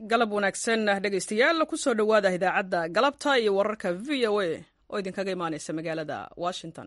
galab wanaagsan dhegaystayaal kusoo dhowaada idaacadda galabta iyo wararka v o a oo idinkaga imaaneysa magaalada washington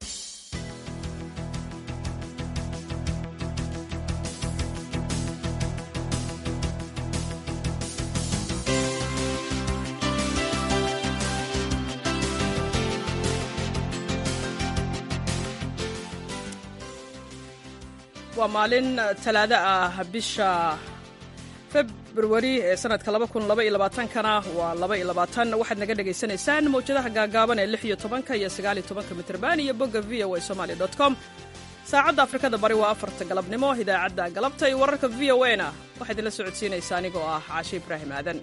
waa maalin talaado ah bisha februari ee sanadka kana waa waxaad naga dhagaysanaysaan mawjadaha gaagaaban ee iyo tobanka iyo sagaaliyo tobanka mitrban iyo bogga v o a somali com saacadda afrikada bari waa afarta galabnimo idaacadda galabta iyo wararka v o a na waxaa idinla socodsiinaysa anigoo ah caashe ibraahim aadan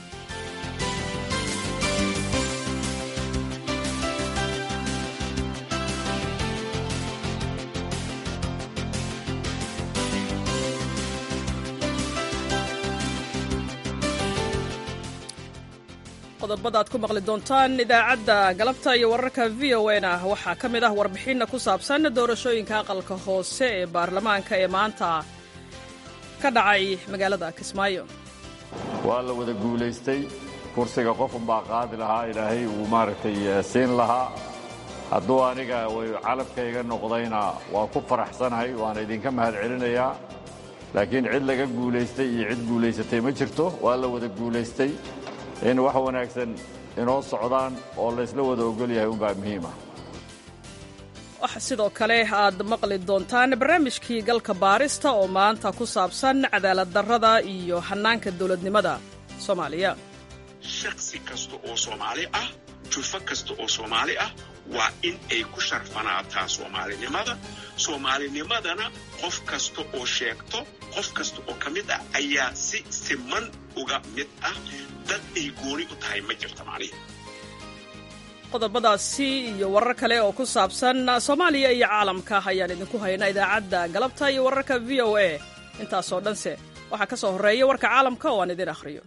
qodobada aad ku maqli doontaan idaacadda galabta iyo wararka v o na waxaa ka mid ah warbixinna ku saabsan doorashooyinka aqalka hoose ee baarlamaanka ee maanta ka dhacay magaalada kismaayo waa la wada guulaystay kursiga qofunbaa qaadi lahaa ilaahay uu maaragtay siin lahaa hadduu aniga calabkayga noqdayna waa ku faraxsanahay waana idinka mahad celinayaa laakiin cid laga guulaystay iyo cid guulaysatay ma jirto waa la wada guulaystay in wax wanaagsan inoo socdaan oo laysla wada ogol yahay unbaa muhiima waxa sidoo kale aad maqli doontaan barnaamijkii galka baarista oo maanta ku saabsan cadaalad darrada iyo hannaanka dowladnimada soomaaliya shaksi kasta oo soomaali ah jufo kasta oo soomaali ah waa in ay ku sharfanaataa soomaalinimada soomaalinimadana qof kasta oo sheegto qof kasta oo ka mid ah ayaa si siman uga mid ah dad ay gooni u tahay ma jirta macnihi qodobadaasi iyo warar kale oo ku saabsan soomaaliya iyo caalamka ayaan idinku haynaa idaacadda galabta iyo wararka v o a intaasoo dhanse waxaa ka soo horreeya warka caalamka oo aan idin akhriyo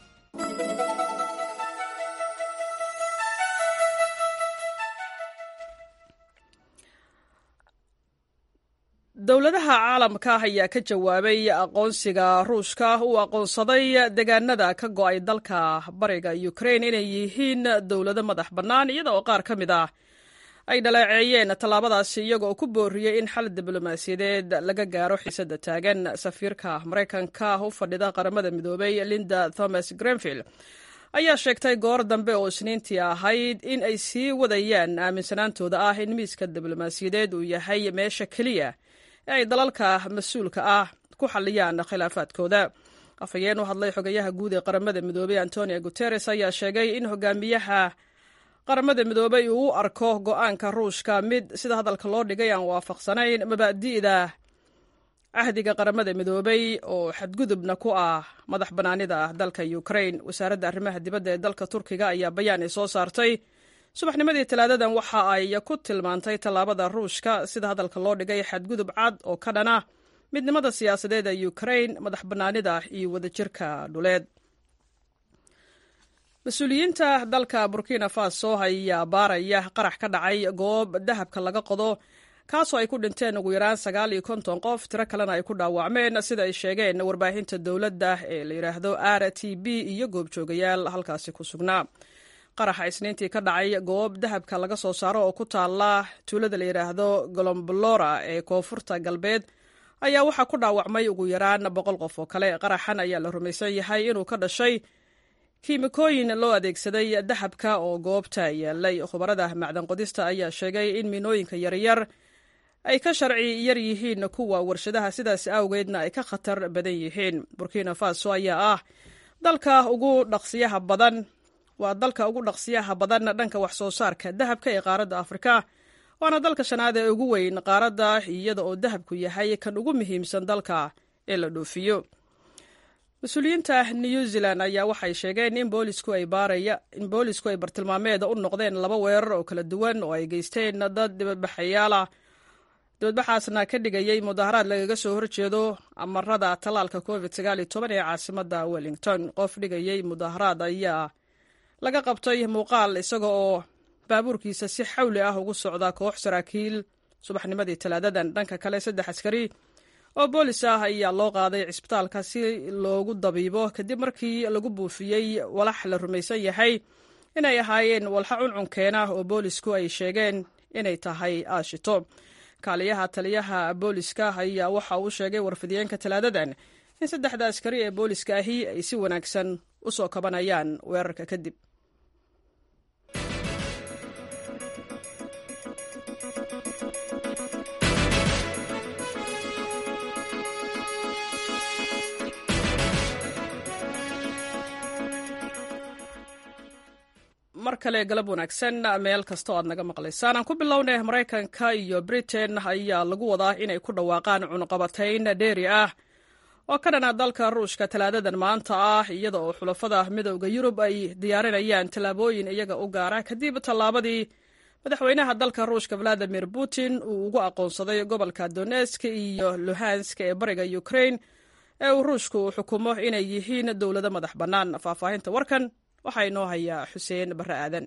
dowladaha caalamka ayaa ka jawaabay aqoonsiga ruushka uu aqoonsaday deegaanada ka go'ay dalka bariga ukrain inay yihiin dowlado madax bannaan iyada oo qaar ka mid ah ay dhaleeceeyeen tallaabadaasi iyagoo ku booriyey in xal diblomaasiyadeed laga gaaro xiisadda taagan safiirka maraykanka u fadhida qaramada midoobay linda thomas grenvill ayaa sheegtay goor dambe oo isniintii ahayd in ay sii wadayaan aaminsanaantooda ah in miiska diblomaasiyadeed uu yahay meesha keliya ee ay dalalka mas-uulka ah ku xalliyaan khilaafaadkooda afhayeen u hadlay xogayaha guud ee qaramada midoobey antonio guteres ayaa sheegay in hogaamiyaha qaramada midoobey uu u arko go'aanka ruushka mid sida hadalka loo dhigay aan waafaqsanayn mabaadi'da cahdiga qaramada midoobey oo xadgudubna ku ah madax bannaanida dalka ukrain wasaaradda arrimaha dibadda ee dalka turkiga ayaa bayaan ay soo saartay subaxnimadii talaadadan waxa ay ku tilmaantay tallaabada ruushka sida hadalka loo dhigay xadgudub cad oo ka dhana midnimada siyaasadeed ee ukrain madax bannaanida iyo wadajirka dhuleed mas-uuliyiinta dalka burkina faso ayaa baaraya qarax ka dhacay goob dahabka laga qodo kaasoo ay ku dhinteen ugu yaraan sagaal iyo konton qof tiro kalena ay ku dhaawacmeen sida ay sheegeen warbaahinta dowladda ee la yidhaahdo r t b iyo goobjoogayaal halkaasi ku sugnaa qaraxa isniintii ka dhacay goob dahabka laga soo saaro oo ku taala tuulada la yidhaahdo golombolora ee koonfurta galbeed ayaa waxaa ku dhaawacmay ugu yaraan boqol qof oo kale qaraxan ayaa la rumaysan yahay inuu ka dhashay kiimikooyin loo adeegsaday dahabka oo goobta yaalay khubarada macdan qodista ayaa sheegay in miinooyinka yaryar ay ka sharci yar yihiin kuwa warshadaha sidaas awgeedna ay ka khatar badan yihiin burkina faso ayaa ah dalka ugu dhaqsiyaha badan waa dalka ugu dhaqsiyaha badan dhanka wax soo saarka dahabka ee qaaradda afrika waana dalka shanaad ee ugu weyn qaaradda iyada oo dahabku yahay kan ugu muhiimsan dalka ee la dhoofiyo mas-uuliyiinta new zealand ayaa waxay sheegeen in boolisku ay baaraya in boolisku ay bartilmaameeda u noqdeen laba weerar oo kala duwan oo ay geysteen dad dibadbaxayaala dibadbaxaasna ka dhigayay mudaharaad lagaga soo horjeedo amarada tallaalka covid sagaal iyo toban ee caasimada wellington qof dhigayay mudaharaad ayaa laga qabtay muuqaal isaga oo baabuurkiisa si xawli ah ugu socda koox saraakiil subaxnimadii talaadadan dhanka kale saddex askari oo boolis ah ayaa loo qaaday cisbitaalka si loogu dabiibo kadib markii lagu buufiyey walax la rumaysan yahay inay ahaayeen walxa cuncunkeena oo boolisku ay sheegeen inay tahay aashito kaaliyaha taliyaha booliska ayaa waxa uu sheegay warfidiyeenka talaadadan in saddexda askari ee booliska ahi ay si wanaagsan u soo kabanayaan weerarka kadib mar kale galab wanaagsan meel kasta oo aad naga maqlaysaan aan ku bilownay maraykanka iyo britain ayaa lagu wadaa inay ku dhawaaqaan cunuqabatayn dheeri ah oo ka dhana dalka ruushka talaadadan maanta ah iyada oo xulafada midowda yurub ay diyaarinayaan tallaabooyin iyaga u gaara kadib tallaabadii madaxweynaha dalka ruushka valadimir putin uu ugu aqoonsaday gobolka donesk iyo luhansk ee bariga ukrain ee uu ruushku uu xukumo inay yihiin dowlado madax bannaan faahfaahinta warkan waxaa inoo hayaa xuseen barre aadan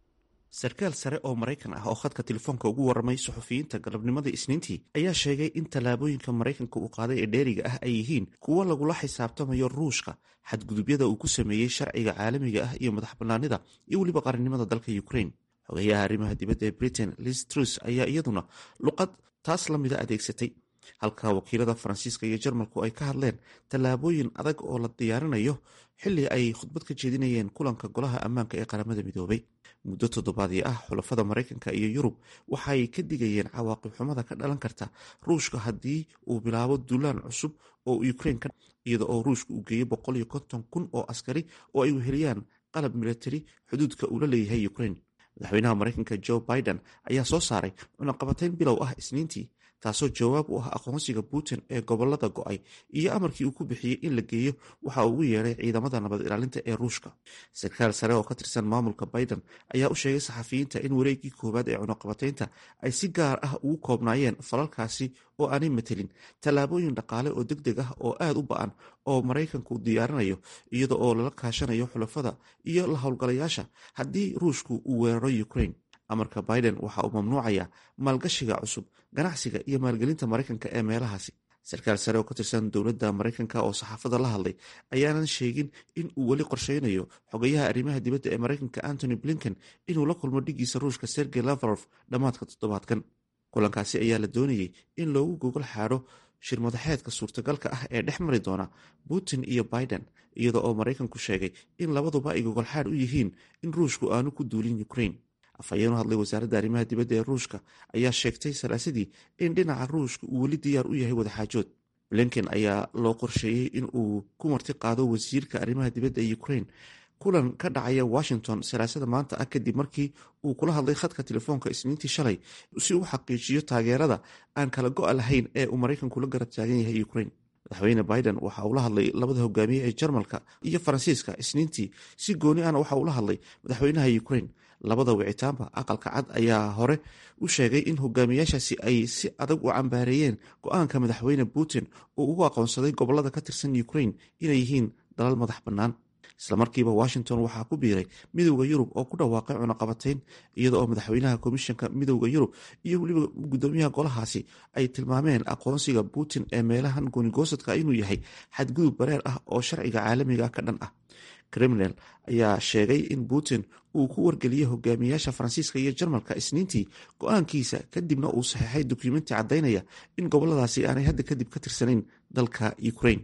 sarkaal sare oo maraykan ah oo khadka telefoonka ugu warramay suxufiyiinta galabnimadii isniintii ayaa sheegay in tallaabooyinka maraykanka uu qaaday ee dheeriga ah ay yihiin kuwo lagula xisaabtamayo ruushka xadgudubyada uu ku sameeyey sharciga caalamiga ah iyo madax bannaanida iyo weliba qarannimada dalka ukrain xogayaha arrimaha dibadda ee britain liz trus ayaa iyaduna luqad taas la mida adeegsatay halka wakiilada faransiiska iyo jarmalku ay ka hadleen tallaabooyin adag oo la diyaarinayo xilli ay khudbad ka jeedinayeen kulanka golaha ammaanka ee qaramada midoobay muddo toddobaadii ah xulafada maraykanka iyo yurub waxay ka digayeen cawaaqib xumada ka dhalan karta ruushka haddii uu bilaabo duulaan cusub oo ukrain iyada oo ruushka uu geeyo boqol iyo konton kun oo askari oo ay weheliyaan qalab milatari xuduudka uu la leeyahay ukrain madaxweynaha maraykanka joe biden ayaa soo saaray cunaqabatayn bilow ah isniintii taasoo jawaab u ah aqoonsiga putin ee gobolada go-ay iyo amarkii uu ku bixiyey in la geeyo waxa uu ugu yeedhay ciidamada nabad ilaalinta ee ruushka sarkaal sare oo ka tirsan maamulka biden ayaa u sheegay saxafiyiinta in wareegii koowaad ee cunaqabataynta ay si gaar ah ugu koobnaayeen falalkaasi oo aanay matelin tallaabooyin dhaqaale oo deg deg ah oo aad u ba-an oo maraykanku diyaarinayo iyada oo lala kaashanayo xulafada iyo la howlgalayaasha haddii ruushku uu weeraro ukrain amarka biden waxa uu mamnuucaya maalgashiga cusub ganacsiga iyo maalgelinta maraykanka ee meelahaasi sarkaal sare oo ka tirsan dowladda maraykanka oo saxaafada la hadlay ayaanan sheegin in uu weli qorsheynayo xogayaha arrimaha dibadda ee maraykanka antony blinken inuu la kulmo dhigiisa ruushka sergey lavrov dhammaadka toddobaadkan kulankaasi ayaa la doonayey in loogu gogol xaadho shirmadaxeedka suurtagalka ah ee dhex mari doona putin iyo biden iyada oo maraykanku sheegay in labaduba ay gogolxaadh u yihiin in ruushku aanu ku duulin ukrain afhayeen u hadlay wasaaradda arrimaha dibadda ee ruushka ayaa sheegtay salaasadii in dhinaca ruushka uu weli diyaar u yahay wadaxaajood blinken ayaa loo qorsheeyey in uu ku marti qaado wasiirka arrimaha dibadda ee ukrain kulan ka dhacaya washington salaasada maanta ah kadib markii uu kula hadlay khadka telefoonka isniintii shalay si uu xaqiijiyo taageerada aan kala go-a lahayn ee uu maraykanku la garab taagan yahay ukrain madaxweyne biden waxa uu la hadlay labada hogaamiye ee jarmalka iyo faransiiska isniintii si gooni ahna waxa uu la hadlay madaxweynaha ukrain labada wicitaanba aqalka cad ayaa hore u sheegay in hogaamiyaashaasi ay si adag u cambaareeyeen go-aanka madaxweyne putin uu ugu aqoonsaday gobolada ka tirsan ukrain inay yihiin dalal madax bannaan islamarkiiba washington waxaa ku biiray midowda yurub oo ku dhawaaqay cunaqabatayn iyada oo madaxweynaha komishanka midowda yurub iyo weliba gudoomiyaha golahaasi ay tilmaameen aqoonsiga putin ee meelahan goonigoosadka inuu yahay xadgudub bareer ah oo sharciga caalamiga ka dhan ah kremlin ayaa sheegay in putin uu ku wargeliyey hogaamiyaasha faransiiska iyo jarmalka isniintii go-aankiisa kadibna uu saxeexay dukumenti caddaynaya in goboladaasi aanay hadda kadib ka tirsanayn dalka ukrain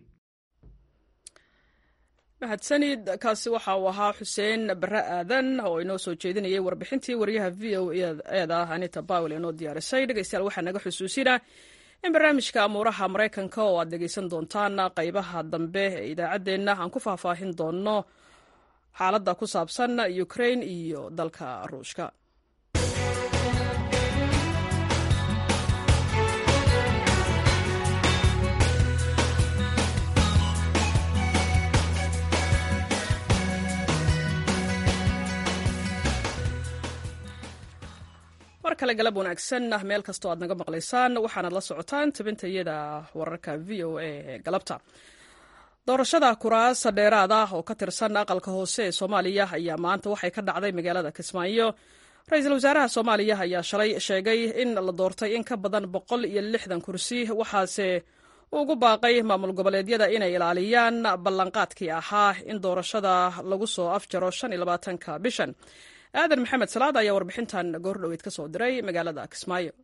mahadsanid kaasi waxa uu ahaa xuseen bare aadan oo inoo soo jeedinayay warbixintii wariyaha v o eeda anita bawel inoo diyaarisay dhegeystayaal waxaa naga xusuusina in barnaamijka amuuraha maraykanka oo aad dhegeysan doontaan qaybaha dambe ee idaacaddeenna aan ku faahfaahin doono xaaladda ku saabsan ukrain iyo dalka ruushka mar kale galab wanaagsan meel kastoo aad naga maqlaysaan waxaanaad la socotaan tabintayada wararka v o a ee galabta doorashada kuraas dheeraad ah oo ka tirsan aqalka hoose ee soomaaliya ayaa maanta waxay ka dhacday magaalada kismaayo ra-iisul wasaaraha soomaaliya ayaa shalay sheegay in la doortay in ka badan boqol iyo lixdan kursi waxaase ugu baaqay maamul goboleedyada inay ilaaliyaan ballanqaadkii ahaa in doorashada lagu soo afjaro ka bishan aadan maxamed salaad ayaa warbixintan goordhoweyd ka soo diray magaalada kismaayo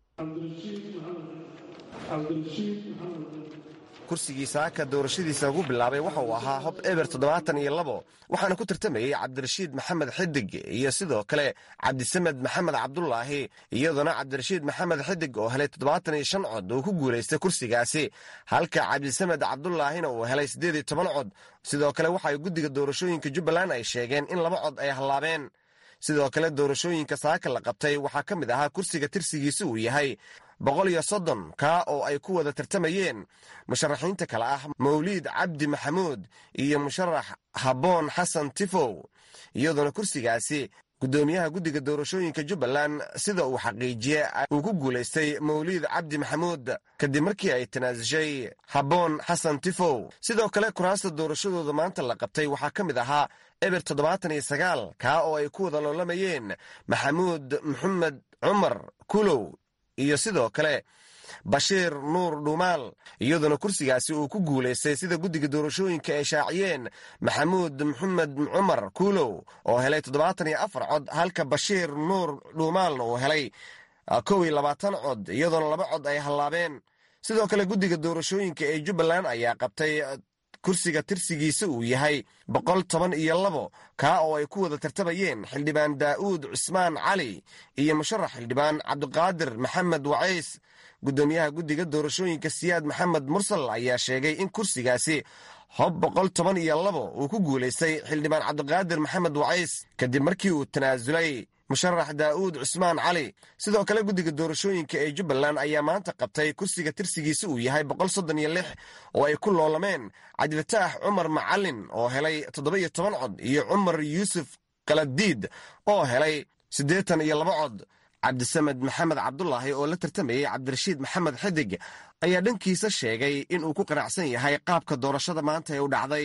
kursigii saaka doorashadiisa lagu bilaabay waxa uu ahaa hob eber toddobaatan iyo labo waxaana ku tartamayey cabdirashiid maxamed xidig iyo sidoo kale cabdisamed maxamed cabdulaahi iyadoona cabdirashiid maxamed xidig oo helay toddobaatan iyo shan cod uu ku guulaystay kursigaasi halka cabdisamed cabdulaahina uu helay siddeed iyo toban cod sidoo kale waxaay guddiga doorashooyinka jubbaland ay sheegeen in laba cod ay hallaabeen sidoo kale doorashooyinka saaka la qabtay waxaa ka mid ahaa kursiga tirsigiisa uu yahay boqol iyo soddon kaa oo ay ku wada tartamayeen musharaxiinta kale ah mawliid cabdi maxamuud iyo musharax habboon xasan tifow iyadoona kursigaasi guddoomiyaha guddiga doorashooyinka jubbaland sida uu xaqiijiye uu ku guulaystay mawliid cabdi maxamuud kadib markii ay tanaasushay habboon xasan tifow sidoo kale kuraasta doorashadooda maanta la qabtay waxaa ka mid ahaa eber toddobaatan iyo sagaal kaa oo ay ku wada loolamayeen maxamuud maxamed cumar kulow iyo sidoo kale bashiir nuur dhuumaal iyadoona kursigaasi uu ku guulaystay sida guddiga doorashooyinka ay shaaciyeen maxamuud maxamed cumar kuulow oo helay toddobaatan iyo afar cod halka bashiir nuur dhuumaalna uu helay kow iyo labaatan cod iyadoona laba cod ay hallaabeen sidoo kale guddiga doorashooyinka ee jubbaland ayaa qabtay kursiga tirsigiisa uu yahay boqol toban iyo labo kaa oo ay ku wada tartamayeen xildhibaan daa'uud cusmaan cali iyo musharax xildhibaan cabdiqaadir maxamed wacays guddoomiyaha guddiga doorashooyinka siyaad maxamed mursal ayaa sheegay in kursigaasi hob boqol toban iyo labo uu ku guulaystay xildhibaan cabdiqaadir maxamed wacays kadib markii uu tanaasulay musharax daa'uud cusmaan cali sidoo kale guddiga doorashooyinka ee jubbaland ayaa maanta qabtay kursiga tirsigiisa uu yahay boqol soddon iyo lix oo ay ku loolameen cabdifataax cumar macalin oo helay toddoba iyo toban cod iyo cumar yuusuf kaladiid oo helay siddeetan iyo laba cod cabdisamed maxamed cabdulaahi oo la tartamayey cabdirashiid maxamed xidig ayaa dhankiisa sheegay inuu ku qanacsan yahay qaabka doorashada maanta ee u dhacday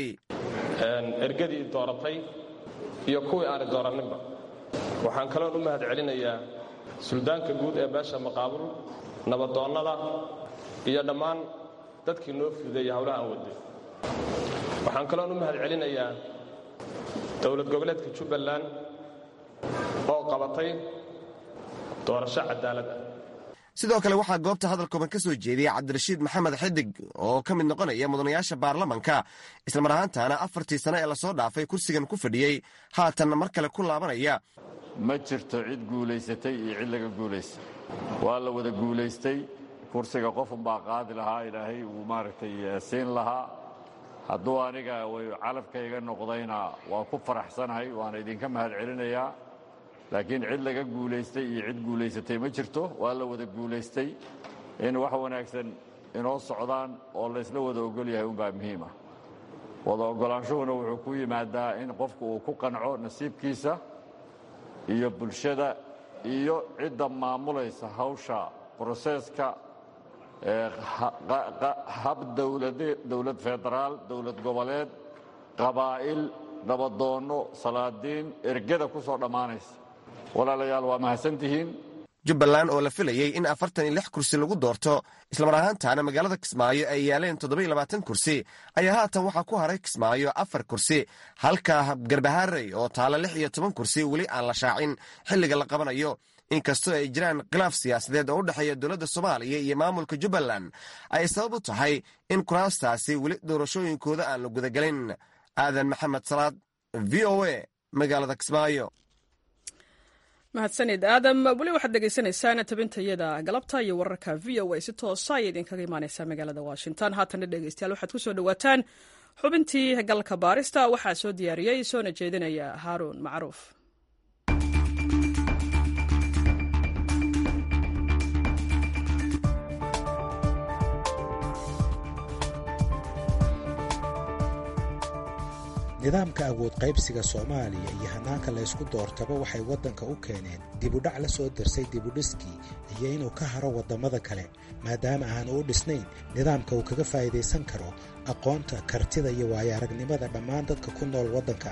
ergadii dooratay iyo kuwii aanay dooranninba waxaan kaloon u mahad celinayaa suldaanka guud ee beesha maqaabul nabadoonnada iyo dhammaan dadkii noo fudeeyey howlaha aan waday waxaan kaloon u mahad celinayaa dowlad goboleedka jubbaland oo qabatay doorasho cadaalad ah sidoo kale waxaa goobta hadal kooban ka soo jeediyey cabdirashiid maxamed xidig oo ka mid noqonaya mudanayaasha baarlamanka islamar ahaantaana afartii sane ee lasoo dhaafay kursigan ku fadhiyey haatanna mar kale ku laabanaya ma jirto cid guulaysatay iyo cid laga guulaystay waa la wada guulaystay kursiga qofunbaa qaadi lahaa ilaahay uu maaragtay siin lahaa hadduu aniga way calafkayga noqdayna waa ku faraxsanahay waana idinka mahad celinayaa laakiin cid laga guulaystay iyo cid guulaysatay ma jirto waa la wada guulaystay in wax wanaagsan inoo socdaan oo laysla wada ogol yahay unbaa muhiim ah wada oggolaanshuhuna wuxuu ku yimaadaa in qofku uu ku qanco nasiibkiisa iyo bulshada iyo cidda maamulaysa hawsha broseeska hab dowlad federaal dowlad goboleed qabaa'il nabadoonno salaadiin ergada ku soo dhammaanaysa walaalayaal waa mahadsantihiin jubbaland oo la filayey in afartan iyo lix kursi lagu doorto islamar ahaantaana magaalada kismaayo ay yaaleen toddoba-iyo labaatan kursi ayaa haatan waxaa ku haray kismaayo afar kursi halka garbaharey oo taalo lix iyo toban kursi weli aan la shaacin xilliga la qabanayo inkastoo ay jiraan khilaaf siyaasadeed oo u dhexeeya dowladda soomaaliya iyo maamulka jubbaland ay sabab u tahay in kuraastaasi weli doorashooyinkooda aan la gudagelin aadan maxamed salaad v o a magaalada kismaayo mahadsanid aadam weli waxaad dhegaysanaysaan tabintayada galabta iyo wararka v o a si toosa ayay idinkaga imaaneysaa magaalada washington haatanna dhegeystayaal waxaad ku soo dhowaataan xubintii galka baarista waxaa soo diyaariyey soona jeedinaya haaruun macruuf nidaamka awood qaybsiga soomaaliya iyo hannaanka laysku doortaba waxay waddanka u keeneen dibudhac la soo darsay dibudhiskii iyo inuu ka haro waddamada kale maadaama aanu u dhisnayn nidaamka uu kaga faa'iidaysan karo aqoonta kartida iyo waayo aragnimada dhammaan dadka ku nool waddanka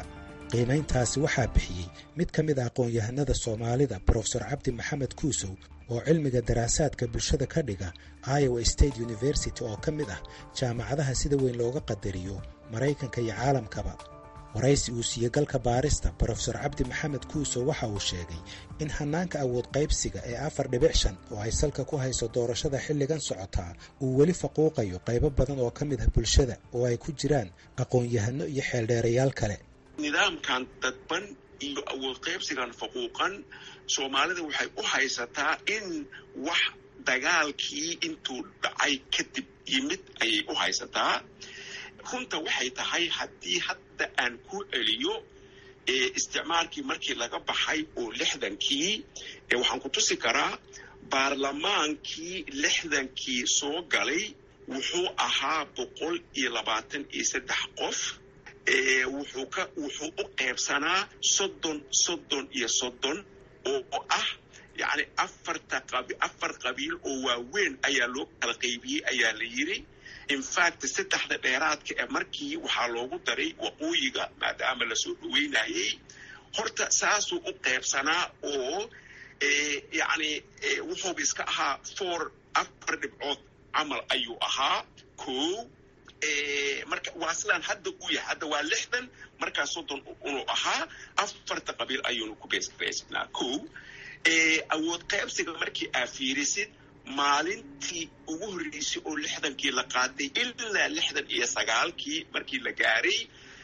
qiimayntaasi waxaa bixiyey mid ka mid a aqoon-yahanada soomaalida brofesor cabdi maxamed kuusow oo cilmiga daraasaadka bulshada ka dhiga iowa state university oo ka mid ah jaamacadaha sida weyn looga qadariyo maraykanka iyo caalamkaba waraysi uu siiyey galka baarista brofesor cabdi maxamed kuusow waxa uu sheegay in hannaanka awood qaybsiga ee afar dhibic shan oo ay salka ku hayso doorashada xilligan socotaa uu weli faquuqayo qaybo badan oo ka mid ah bulshada oo ay ku jiraan aqoon-yahano iyo xeeldheerayaal kale nidaamkan dadban iyo awood qaybsigan faquuqan soomaalida waxay u haysataa in wax dagaalkii intuu dhacay kadib yimid ayay u haysataa runta waxay tahay haddii hadda aan ku celiyo isticmaalkii markii laga baxay oo lixdankii waxaan ku tusi karaa baarlamaankii lixdankii soo galay wuxuu ahaa boqol iyo labaatan iyo saddex qof wuxuu ka wuxuu u qaybsanaa soddon soddon iyo soddon oo ah yacni afarta qabi afar qabiil oo waaweyn ayaa loo kala qaybiyey ayaa la yidhi infact saddexda dheeraadka ee markii waxaa loogu daray waqooyiga maadaama lasoo dhaweynayey horta saasuu u qaybsanaa oo yacni wuxuuba iska ahaa four afar dhibcood camal ayuu ahaa ko marka waa sidaan hadda u yahay hadda waa lixdan markaa soddon unuu ahaa afarta qabiil ayuunu ku beesnaa ko awood qaybsiga markii aa fiirisid maalintii ugu horreysay oo lixdankii la qaaday ilaa lixdan iyo sagaalkii markii la gaaray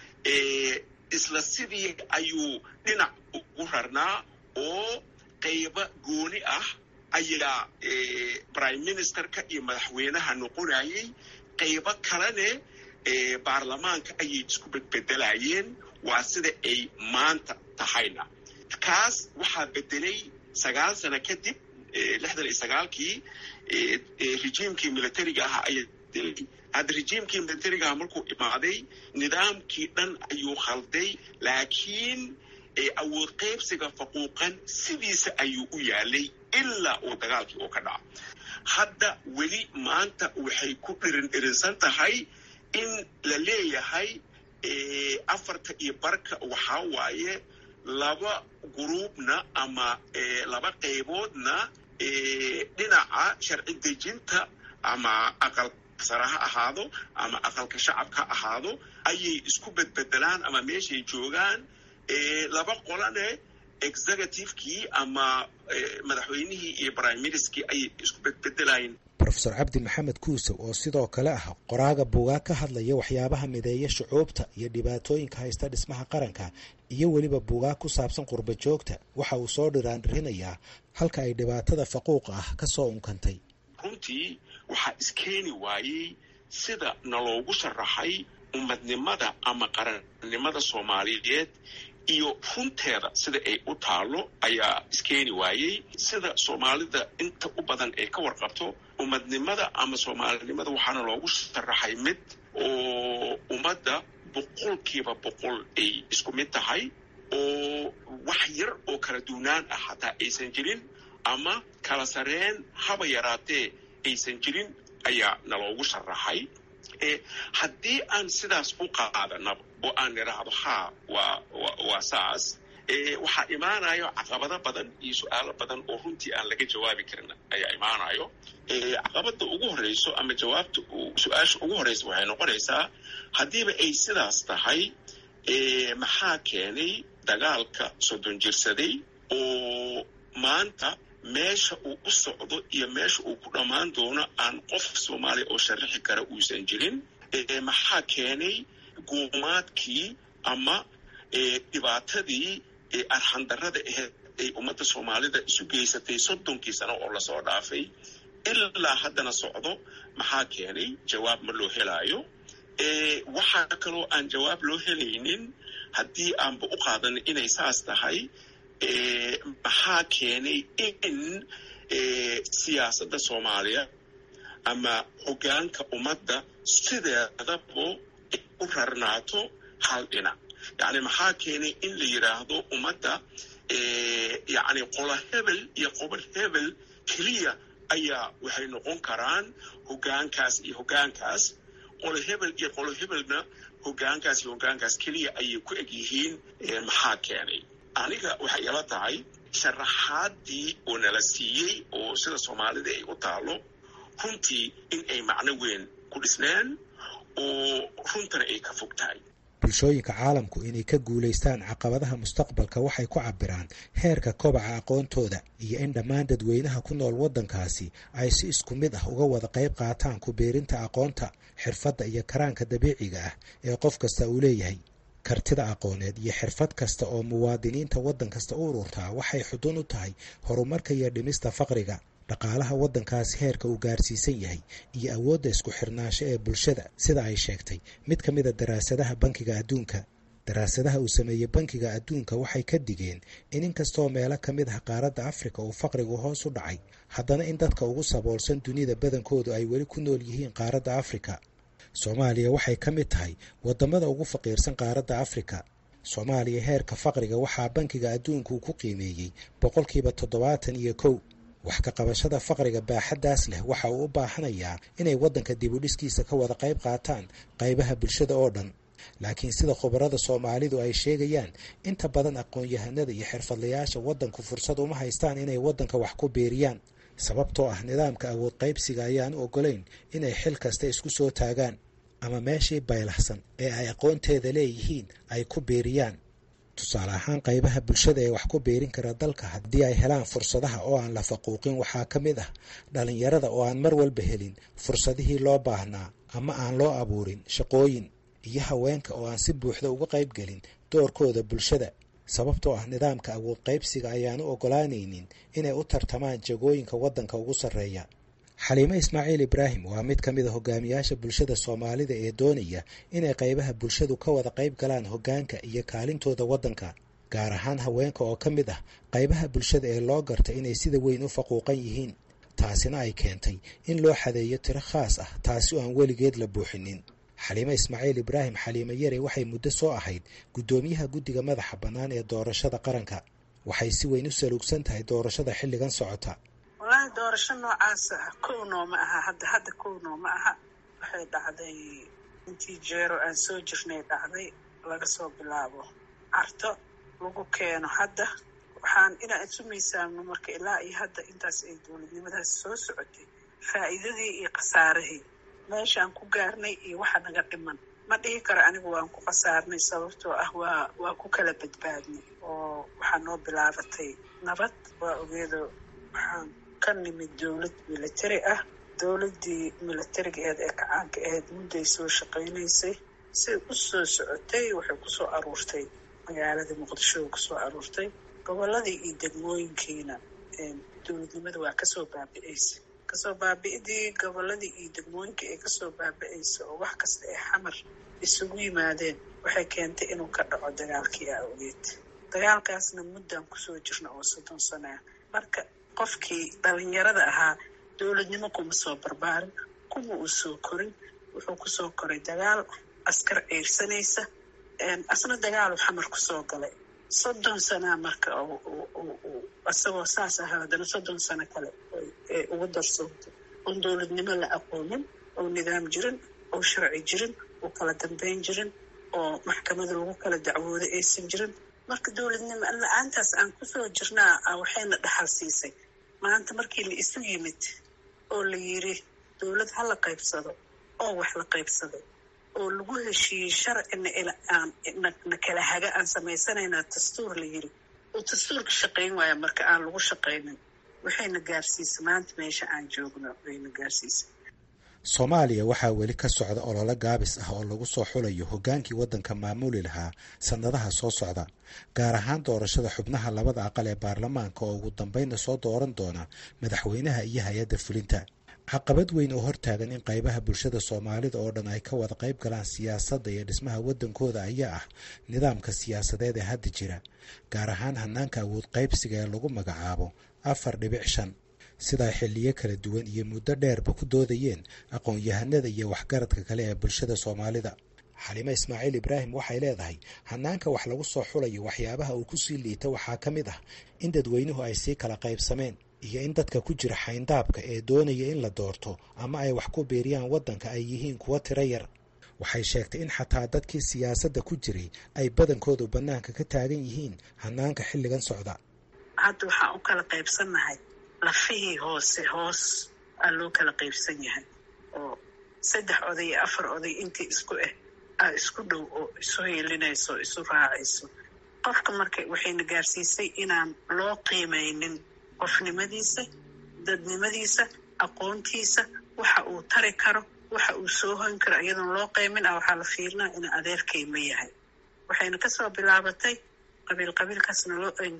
isla sidii ayuu dhinac ugu rarnaa oo qaybo gooni ah ayaa prime ministerka iyo madaxweynaha noqonayay qaybo kalene baarlamaanka ayay isku bedbedelayeen waa sida ay maanta tahayna kaas waxaa bedelay sagaal sano kadib lixdan iyo sagaalkii rejiimkii militariga ahaa ayaa bedelay hadda rejiimkii militariga aha markuu imaaday nidaamkii dhan ayuu khalday laakiin awood qaybsiga faquuqan sidiisa ayuu u yaalay ilaa uu dagaalkii uu ka dhaco hadda weli maanta waxay ku dhirin dhirinsan tahay in la leeyahay afarta iyo barka waxaa waaye laba gruubna ama laba qayboodna dhinaca sharci dejinta ama aqal sare ha ahaado ama aqalka shacabka ha ahaado ayay isku bedbedelaan ama meeshay joogaan laba qolane executivekii ama madaxweynihii iyo prime ministerkii ayay isku bedbedelayeen rofesor cabdi maxamed kuusow oo sidoo kale ah qoraaga buugaag ka hadlaya waxyaabaha mideeya shucuubta iyo dhibaatooyinka haysta dhismaha qaranka iyo weliba buugaag ku saabsan qurba joogta waxa uu soo dhiraandhirinayaa halka ay dhibaatada faquuqa ah ka soo unkantay runtii waxaa iskeeni waayey sida naloogu sharaxay ummadnimada ama qarannimada soomaaliyeed iyo runteeda sida ay u taalo ayaa iskeeni waayey sida soomaalida inta u badan ay ka warqabto ummadnimada ama soomaalinimada waxaana loogu sharaxay mid oo ummadda boqolkiiba boqol ay isku mid tahay oo wax yar oo kala duunaan ah hataa aysan jirin ama kala sareen haba yaraatee aysan jirin ayaa naloogu sharaxay haddii aan sidaas u qaadanaba oo aan nidhaahdo haa waa waa saas waxaa imaanayo caqabado badan iyo su-aalo badan oo runtii aan laga jawaabi karin ayaa imaanayo caqabada ugu horeyso ama jawaabta su-aasha ugu horeysa waxay noqonaysaa haddiiba ay sidaas tahay maxaa keenay dagaalka soddon jirsaday oo maanta meesha uu u socdo iyo meesha uu ku dhammaan doono aan qof soomaaliya oo sharaxi kara uusan jirin maxaa keenay guumaadkii ama dhibaatadii arxandarada aheyd ay ummadda soomaalida isu geysatay soddonkii sano oo lasoo dhaafay ilaa haddana socdo maxaa keenay jawaab ma loo helaayo waxaa kaloo aan jawaab loo helaynin haddii aanba u qaadanin inay saas tahay maxaa keenay in siyaasadda soomaaliya ama hoggaanka ummadda sideedaba u rarnaato hal dhinac yacni maxaa keenay in la yidhaahdo ummadda yacni qola hebel iyo qobol hebel keliya ayaa waxay noqon karaan hoggaankaas iyo hoggaankaas qolo hebel iyo qolo hebelna hogaankaas iyo hogaankaas keliya ayay ku eg yihiin maxaa keenay aniga waxay ila tahay sharaxaadii oo nala siiyey oo sida soomaalida ay u taalo runtii in ay macno weyn ku dhisneen oo runtana ay ka fog tahay bulshooyinka caalamku inay ka guulaystaan caqabadaha mustaqbalka waxay ku cabiraan heerka kobaca aqoontooda iyo in dhammaan dadweynaha ku nool waddankaasi ay si isku mid ah uga wada qayb qaataan ku biirinta aqoonta xirfadda iyo karaanka dabiiciga ah ee qof kasta uu leeyahay kartida aqooneed iyo xirfad kasta oo muwaadiniinta waddan kasta u ururtaa waxay xudun u tahay horumarka iyo dhimista faqriga dhaqaalaha waddankaasi heerka uu gaarsiisan yahay iyo awoodda isku xirnaansho ee bulshada sida ay sheegtay mid ka mida daraasadaha bankiga adduunka daraasadaha uu sameeyey bankiga adduunka waxay ka digeen in inkastoo meelo ka mid ah qaaradda afrika uu faqrigu hoos u dhacay haddana in dadka ugu saboolsan dunida badankoodu ay weli ku nool yihiin qaaradda afrika soomaaliya waxay ka mid tahay waddamada ugu faqiirsan qaaradda afrika soomaaliya heerka faqriga waxaa bankiga adduunka uu ku qiimeeyey boqolkiiba toddobaatan iyo kow wax ka qabashada faqriga baaxaddaas leh waxa uu u baahanayaa inay waddanka dibudhiskiisa ka wada qayb qaataan qaybaha bulshada oo dhan laakiin sida khubarada soomaalidu ay sheegayaan inta badan aqoon-yahanada iyo xirfadlayaasha waddanku fursad uma haystaan inay waddanka wax ku beeriyaan sababtoo ah nidaamka awood qaybsiga ayaan u ogolayn inay xil kasta isku soo taagaan ama meeshii baylahsan ee ay aqoonteeda leeyihiin ay ku beeriyaan tusaale ahaan qaybaha bulshada ee wax ku beerin kara dalka haddii ay helaan fursadaha oo aan la faquuqin waxaa ka mid ah dhallinyarada oo aan mar walba helin fursadihii loo baahnaa ama aan loo abuurin shaqooyin iyo haweenka oo aan si buuxda uga qayb gelin doorkooda bulshada sababtoo ah nidaamka awood qaybsiga ayaan u ogolaanaynin inay u tartamaan jagooyinka waddanka ugu sarreeya xaliime ismaaciil ibraahim waa mid ka mid a hogaamiyaasha bulshada soomaalida ee doonaya inay qaybaha bulshadu ka wada qayb galaan hoggaanka iyo kaalintooda waddanka gaar ahaan haweenka oo ka mid ah qaybaha bulshada ee loo garta inay sida weyn u faquuqan yihiin taasina ay keentay in loo xadeeyo tiro khaas ah taasi oo aan weligeed la buuxinin xaliime ismaaciil ibraahim xaliime yare waxay muddo soo ahayd guddoomiyaha guddiga madaxa bannaan ee doorashada qaranka waxay si weyn u saluugsan tahay doorashada xilligan socota wallaahi doorasho noocaas ah kow noo ma aha hadda hadda kow noo ma aha waxay dhacday intii jeero aan soo jirnay dhacday laga soo bilaabo carto lagu keeno hadda waxaan inaan isu miisaamno marka ilaa iyo hadda intaas ay dowladnimadaas soo socotay faa'iidadii iyo khasaarihii meeshaan ku gaarnay iyo waxa naga dhiman ma dhihi karo anigu waan ku khasaarnay sababtoo ah waa waa ku kala badbaadnay oo waxaa noo bilaabatay nabad waa ogeedo waxaan ka nimid dowlad militari ah dowladdii militarigeed ee kacaanka ahayd mudday soo shaqaynaysay say u soo socotay waxay kusoo aruurtay magaalada muqdisho kusoo aruurtay gobolladii iyo degmooyinkiina dowladnimada waa kasoo baabi'aysa kasoo baabi'idii gobolladii iyo degmooyinkii ay kasoo baabi'aysa oo wax kasta ay xamar isugu yimaadeen waxay keentay inuu ka dhaco dagaalkii a ogeed dagaalkaasna muddaan kusoo jirna oo soddon sanaa marka qofkii dhalinyarada ahaa dowladnimo kuma soo barbaarin kuma uu soo korin wuxuu kusoo koray dagaal askar ceyrsanaysa asna dagaalu xamar kusoo galay soddon sanaa marka isagoo saas ahaa haddana soddon sano kale ee ugu darsoontay oon dowladnimo la aqoonin oo nidaam jirin oo sharci jirin oo kala dambeyn jirin oo maxkamada lagu kala dacwooda aysan jirin marka dowladnimo la-aantaas aan kusoo jirnaa waxayna dhaxal siisay maanta markii la isu yimid oo la yiri dowlad ha la qaybsado oo wax la qaybsaday oo lagu heshiiyey sharcina na kala haga aan samaysanaynaa dastuur la yiri oo dastuurka shaqayn waaya marka aan lagu shaqaynin waxayna gaarsiisay maanta meesha aan joogno wayna gaarsiisay soomaaliya waxaa weli ka socda ololo gaabis ah oo lagu soo xulayo hoggaankii waddanka maamuli lahaa sannadaha soo socda gaar ahaan doorashada xubnaha labada aqal ee baarlamaanka oo ugu dambeynna soo dooran doona madaxweynaha iyo hay-adda fulinta caqabad weyn oo hortaagan in qaybaha bulshada soomaalida oo dhan ay ka wada qayb galaan siyaasadda iyo dhismaha waddankooda ayaa ah nidaamka siyaasadeed ee hadda jira gaar ahaan hanaanka awood qaybsiga ee lagu magacaabo afar dhibic shan sidaa xilliyo kala duwan iyo muddo dheerba ku doodayeen aqoon-yahanada iyo waxgaradka kale ee bulshada soomaalida xalime ismaaciil ibraahim waxay leedahay hanaanka wax lagu soo xulayo waxyaabaha uu kusii liita waxaa ka mid ah in dadweynuhu ay sii kala qaybsameen iyo in dadka ku jira xayndaabka ee doonaya in la doorto ama ay wax ku biiriyaan waddanka ay yihiin kuwo tiro yar waxay sheegtay in xataa dadkii siyaasadda ku jiray ay badankoodu bannaanka ka taagan yihiin hanaanka xilligan socda hadda waxaan u kala qaybsannahay lafihii hoose hoos aa loo kala qaybsan yahay oo saddex oday iyo afar oday intii isku ah aa isku dhow oo isu heelinayso oo isu raacayso qofka marka waxayna gaarsiisay inaan loo qiimaynin qofnimadiisa dadnimadiisa aqoontiisa waxa uu tari karo waxa uu soo hoyn karo iyadoon loo qaymin ah waxaa la fiirinaa ina adeerkay ma yahay waxayna kasoo bilaabatay qabiil qabiilkaasna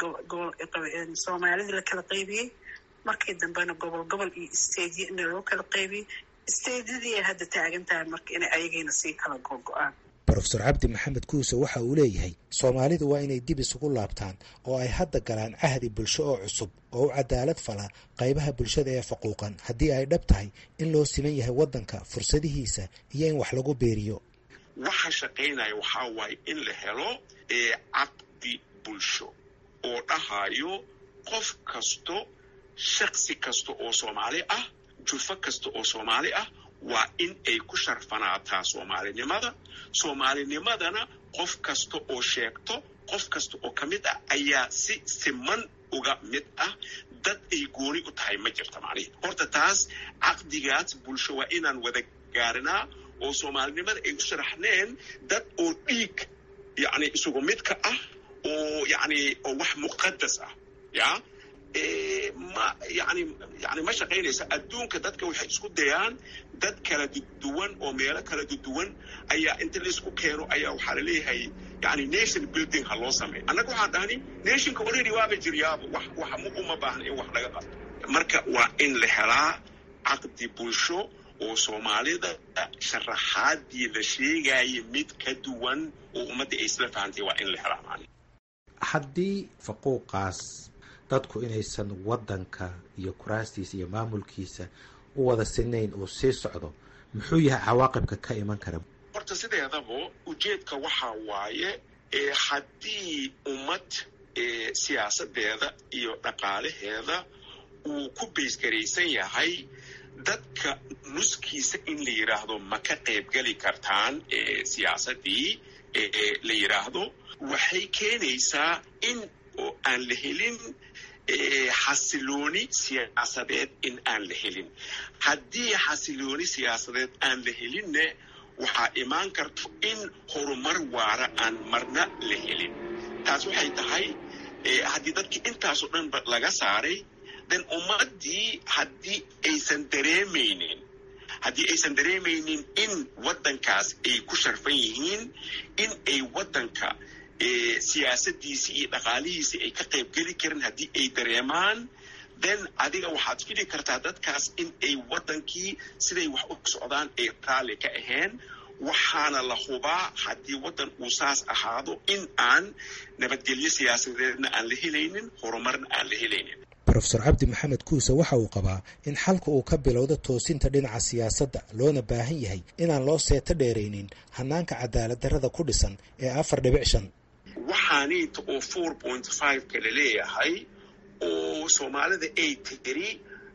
soomaalidii la kala qaybiyey markii dambena gobol gobol iyo stadiya ina loo kala qaybiyey stadiyadii hadda taagan tahay marka inay ayagiina sii kala gogo-aan brofesor cabdi maxamed kuuse waxa uu leeyahay soomaalidu waa inay dib isugu laabtaan oo ay hadda galaan cahdi bulsho oo cusub oo u cadaalad fala qaybaha bulshada ee faquuqan haddii ay dhab tahay in loo siman yahay waddanka fursadihiisa iyo in wax lagu beeriyo waxa shaqaynaya waxaa waaye in la helo caqdi bulsho oo dhahayo qof kasto shaksi kasta oo soomaali ah jufo kasta oo soomaali ah waa in ay ku sharfanaataa soomaalinimada soomaalinimadana qof kasta oo sheegto qof kasta oo ka mid ah ayaa si siman uga mid ah dad ay gooni u tahay ma jirta macnihi horta taas caqdigaas bulsho waa inaan wada gaarinaa oo soomaalinimada ay u sharaxneen dad oo dhiig yacni isugu midka ah oo yacni oo wax muqadas ah ya ma yani yani ma shaqaynaysa adduunka dadka waxay isku dayaan dad kala duwan oo meelo kala duwan ayaa inta laisku keeno ayaa waxaa laleeyahay yani nation building ha loo sameeyo annaga waxaan dhahni nationka already waaba jiryaaba wax wax uma baahna in wax laga qabto marka waa in la helaa caqdi bulsho oo soomaalida sharaxaadii la sheegaya mid ka duwan oo ummadda ay isla fahantay waa in la helaa maani haddii faquuqaas dadku inaysan waddanka iyo kuraastiisa iyo maamulkiisa u wada sinayn uu sii socdo muxuu yahay cawaaqibka ka iman kara horta sideedaba ujeedka waxaa waaye haddii ummad siyaasadeeda iyo dhaqaalaheeda uu ku baysgaraysan yahay dadka nuskiisa in la yidhaahdo ma ka qaybgeli kartaan siyaasadii la yidhaahdo waxay keenaysaa in oo aan la helin xasilooni siyaasadeed in aan la helin haddii xasilooni siyaasadeed aan la helinne waxaa imaan karto in horumar waara aan marna la helin taas waxay tahay haddii dadkii intaasoo dhan laga saaray den ummaddii haddii aysan dareemaynin haddii aysan dareemaynin in waddankaas ay ku sharfan yihiin in ay waddanka siyaasadiisii iyo dhaqaalihiisii ay ka qayb geli karin haddii ay dareemaan then adiga waxaad fili kartaa dadkaas in ay waddankii siday wax u socdaan ay raalli ka ahayn waxaana la hubaa haddii waddan uu saas ahaado in aan nabadgelyo siyaasadeedna aan la helaynin horumarna aan la helaynin brofesor cabdi maxamed kuuse waxa uu qabaa in xalka uu ka bilowda toosinta dhinaca siyaasadda loona baahan yahay inaan loo seeto dheeraynin hanaanka cadaalad darrada ku dhisan ee afar dhibic shan waxaaniita oo four point five ka la leeyahay oo soomaalida ay tiri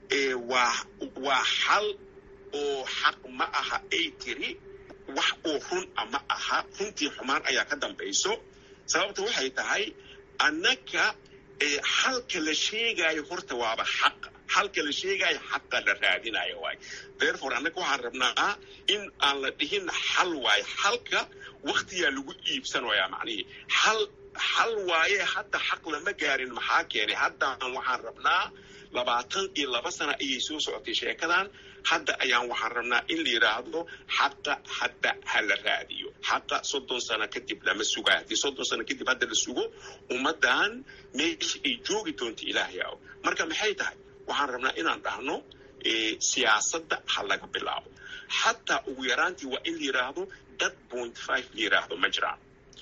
waa waa xal oo xaq ma aha ay tiri wax oo run a ma aha runtii xumaan ayaa ka dambayso sababta waxay tahay annaga xalka la sheegaayo horta waaba xaqa xalka la sheegaayo xaqa la raadinayo waay therefore annaga waxaan rabnaa in aan la dhihin xal waayo xalka waktiyaa lagu iibsanayaa macnihii xal xal waaye hadda xaq lama gaarin maxaa keenay haddaan waxaan rabnaa labaatan iyo laba sana ayay soo socotay sheekadan hadda ayaan waxaan rabnaa in la yidhaahdo xaqa hadda ha la raadiyo xaqa soddon sano kadib lama sugaa haddii soddon sano kadib hadda la sugo ummaddan meesha ay joogi doonto ilaahay aw marka maxay tahay waxaan rabnaa inaan dhahno siyaasadda ha laga bilaabo xataa ugu yaraantii waa in la yidhaahdo dad point five la yidhaahdo ma jiraan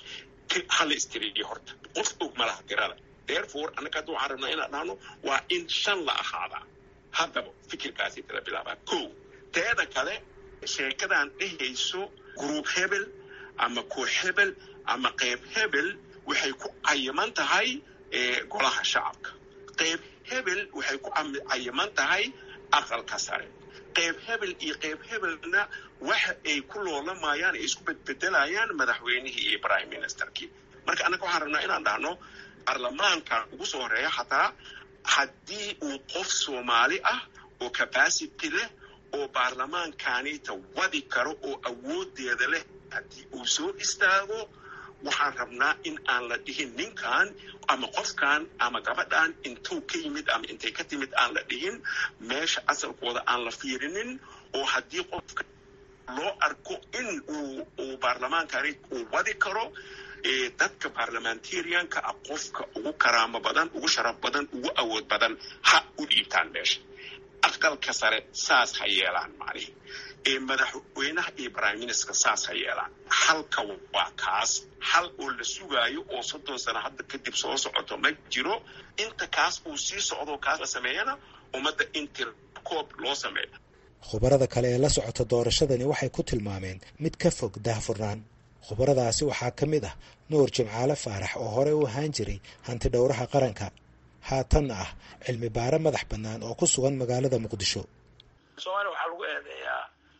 hala istiriiyo horta qof og malaha tirada therefore annaga hadda waxaan rabnaa inaan dhahno waa in shan la ahaadaa haddaba fikirkaasi tala bilaabaa ko teeda kale sheekadan dhehayso gruub hebel ama koox hebel ama qayb hebel waxay ku cayiman tahay golaha shacabka qayb hebel waxay ku cayiman tahay aqalka sare qayb hebel iyo qayb hebelna waxa ay ku loolamayaan ay isku bedbedelayaan madaxweynihii iyo prime ministerkii marka annaga waxaan rabnaa inaan dhahno baarlamaankan ugu soo horeeya xataa haddii uu qof soomaali ah oo capacity leh oo baarlamaankaaniita wadi karo oo awoodeeda leh haddii uu soo istaago waxaan rabnaa in aan la dhihin ninkan ama qofkan ama gabadhan intuu ka yimid ama intay ka timid aan la dhihin meesha asalkooda aan la fiirinin oo haddii qofka loo arko in uu uu baarlamaankani uu wadi karo dadka baarlamentarianka ah qofka ugu karaamo badan ugu sharaf badan ugu awood badan ha u dhiibtaan meesha aqalka sare saas ha yeelaan macnihi madaxweynaha iyo prime minister saas ha yeelaan halka waa kaas hal oo la sugaayo oo soddon sano hadda kadib soo socoto ma jiro inta kaas uu sii socdo kaas la sameeyana ummadda in tirkoob loo sameeyo khubarada kale ee la socota doorashadani waxay ku tilmaameen mid ka fog daahfurnaan khubaradaasi waxaa ka mid ah nuur jimcaale faarax oo horey u ahaan jiray hanti dhowraha qaranka haatanna ah cilmi baare madax bannaan oo ku sugan magaalada muqdisho soomaaliya waxaa lagu eedeeyaa